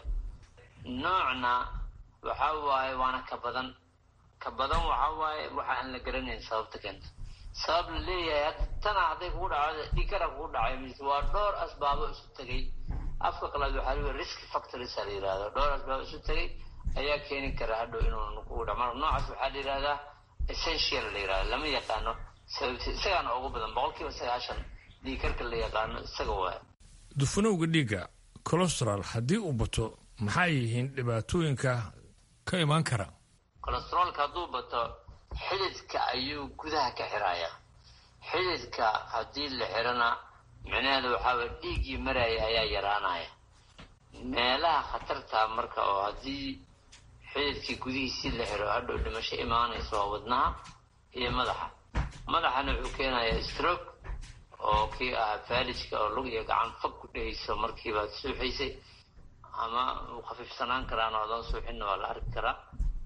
noocna waxa waaye waana ka badan ka badan waxa waaye waxa aan la garanayn sababta keenta sabab la leeyahay tana hadday kugu dhacdo dhiigkara kugu dhacay mise waa dhowr asbaabo isu tegay afka qalaad waxaa lagu risk factories la yidhahdo dhowr asbaabo isu tegay ayaa keeni kara hadhow inuu kugu dhaco marka noocaas waxaa la yidhahdaa essential la yidhahdo lama yaqaano sababti isagaana ugu badan boqolkiiba sagaashan dhiigkarka la yaqaano isaga waay dufanowga dhiigga colostral haddii uu bato maxay yihiin dhibaatooyinka ka imaan kara colostrolka hadduu bato xididka ayuu gudaha ka xiraya xididka haddii la xirana micnaheeda waxaaway dhiiggii maraya ayaa yaraanaya meelaha khatarta marka oo haddii xididkii gudihiisii la xiro hadhow dhimasho imaanaysa waa wadnaha iyo madaxa madaxana wuxuu keenayaa stroke oo kii ahaa faalijka oo lug iyo gacan fag ku dhehayso markiibaad suuxaysay ama uu khafiifsanaan karaana adoon suuxinna waa la arki karaa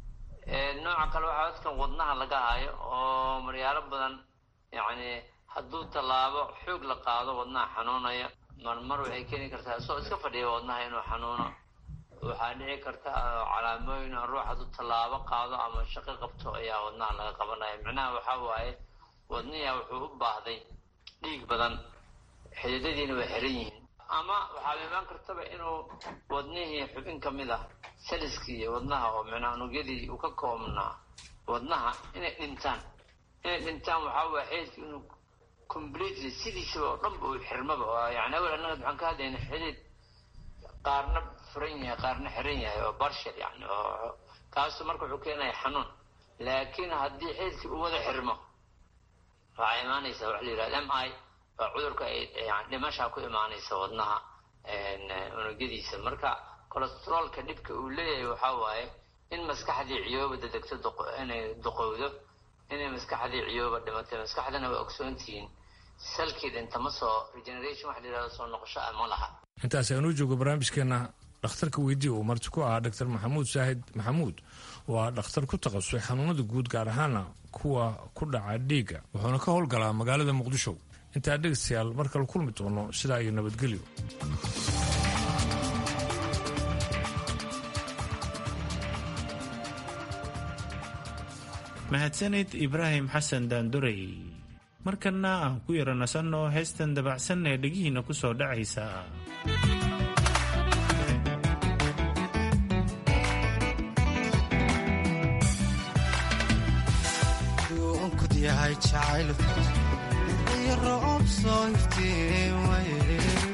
nooca kale waxaa dadkan wadnaha laga hayo oo maryaalo badan yacni hadduu tallaabo xoog la qaado wadnaha xanuunaya marmar waxay keeni kartaa isagoo iska fadhiya wadnaha inuu xanuuno waxaa dhici karta calaamooyin ruux hadduu tallaabo qaado ama shaqo qabto ayaa wadnaha laga qabanaya micnaha waxaa waaye wadniha wuxuu u baahday dhiig badan xididadiina waa xiran yihiin ama waxaaba imaan kartaba inuu wadnihii xubin ka mid ah saliskii wadnaha oo micnaa unugyadii uu ka koobnaa wadnaha inay dhintaan inay dhintaan waxaa waaya xididka inuu completely sidiisaba oo dhanba uu xirmaba yani awel annaga waxaan ka hadlayna xidid qaarna furan yahay qaarna xiran yahay oo barshal yani oo kaasu marka wuxuu keenaya xanuun laakiin haddii xididkii uu wada xirmo waxaa imaanaysa waxa la yidhahda m i oo cudurka ay yani dhimashaa ku imaanaysa wadnaha unugyadiisa marka cholesteroolka dhibka uu leeyahay waxaa waaye in maskaxdii ciyooba dadegto inay duqowdo inay maskaxdii ciyooba dhimatay maskaxdana waa ogsoontihiin salkii dhinta ma soo regeneration waxa la yidhahda soo noqosho ah ma laha intaas aanuu joogo barnaamijkeena dhakhtarka weydii uu marti ku ahaa dr maxamuud saahid maxamuud oo ah dhakhtar ku takhasusay xanuunada guud gaar ahaana kuwa ku dhaca dhiigga wuxuuna ka howlgalaa magaalada muqdisho intaa dhegaystayaal mar kale kulmi doono sidaa iyo nabadgelyo mahadsanid ibraahim xasan daandurey markanna aan ku yaro nasanno heestan dabacsan ee dhegihiinna ku soo dhacaysa yahay jacaylku iyo roob soo iftiin waye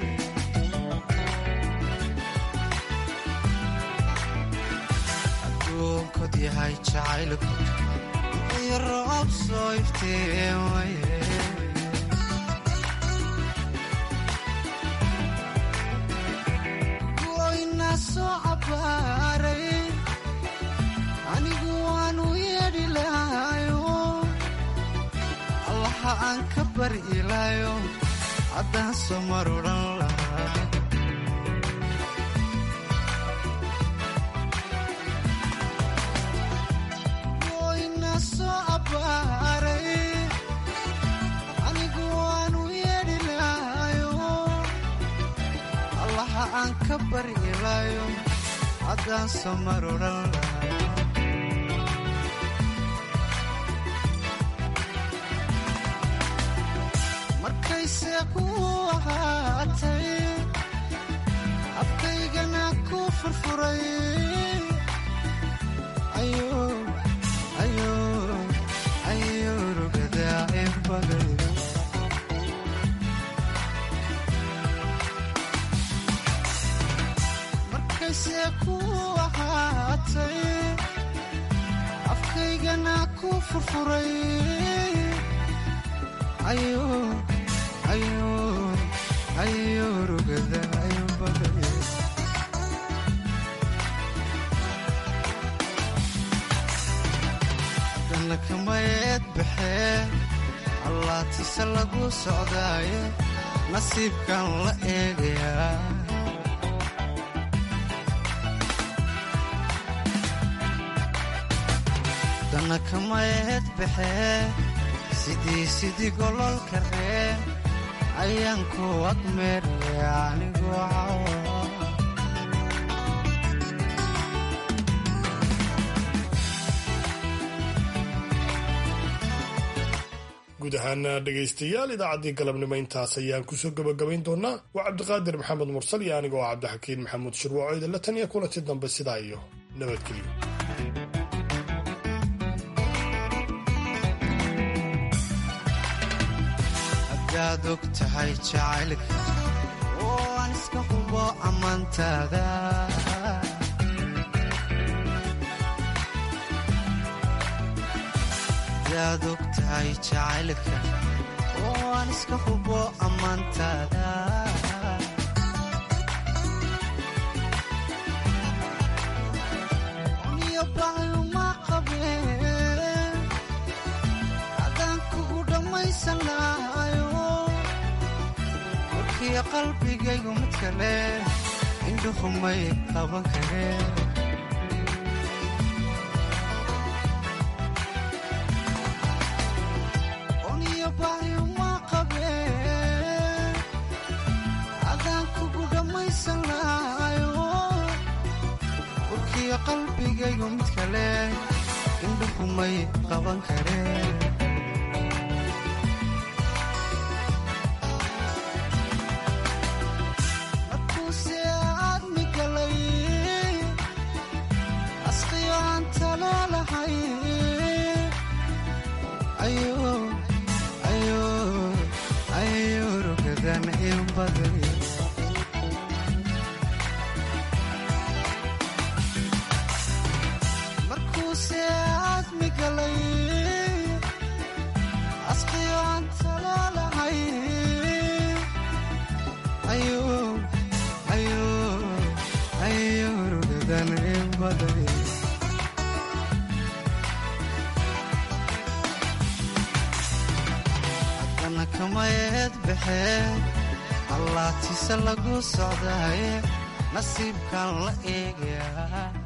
adduunkod yahay jacaylku iyo roob soo iftiin waye goyna soo cabaaray anigu waanu yeedhi lahayo allaha aan ka bari ilaayo haddaan soo mar odhan lahaa goyna soo abbaaray anigu waanu yeedhi lahayo allaha aan ka bari ilaayo haddaan soo mar odhan lahaa markayse ku ahaatay afkaygana ku furfuray ayo rugadaa ebagay markayse ku ahaatay afkaygana ku furfuray ayo ayo rugada ayo bagay dana kamayeed baxee allaatise lagu socdaaye nasiibkan la eegayaa dana kamayeed baxee sidii sidii gololka reen ayaan ku agmeeraya anigoo cawa guud ahaana dhegaystayaal idaacaddii galabnimo intaas ayaan kusoo gebagabayn doonaa waa cabdiqaadir maxamed mursal iyo aniga oo cabdixakiin maxamuud shirwaaco idinla tan iyo kulanti dambe sidaa iyo nabadgelyo hadaad og tahay jacaylka oo aan iska hubo ammaantaada hadaad og tahay jacaylka oo aan iska hubo ammaantaada niyo baayuma qabeen adaan kugu dhammaysan lahayo warkiyo qalbigaygu mid kale indhuhumay qaban kareen oniyo baayuma qabeen adaan kugu dhammaysan lahayo warkiyo qalbigaygu mid kale indhuhumay qaban kareen ayurugadan in baday markuuse aadmi galay asqiyo aan talaalahay ayurugadan in baday haddana kamayeed baxeen allaatise lagu socdaye nasiibkan la eegayaa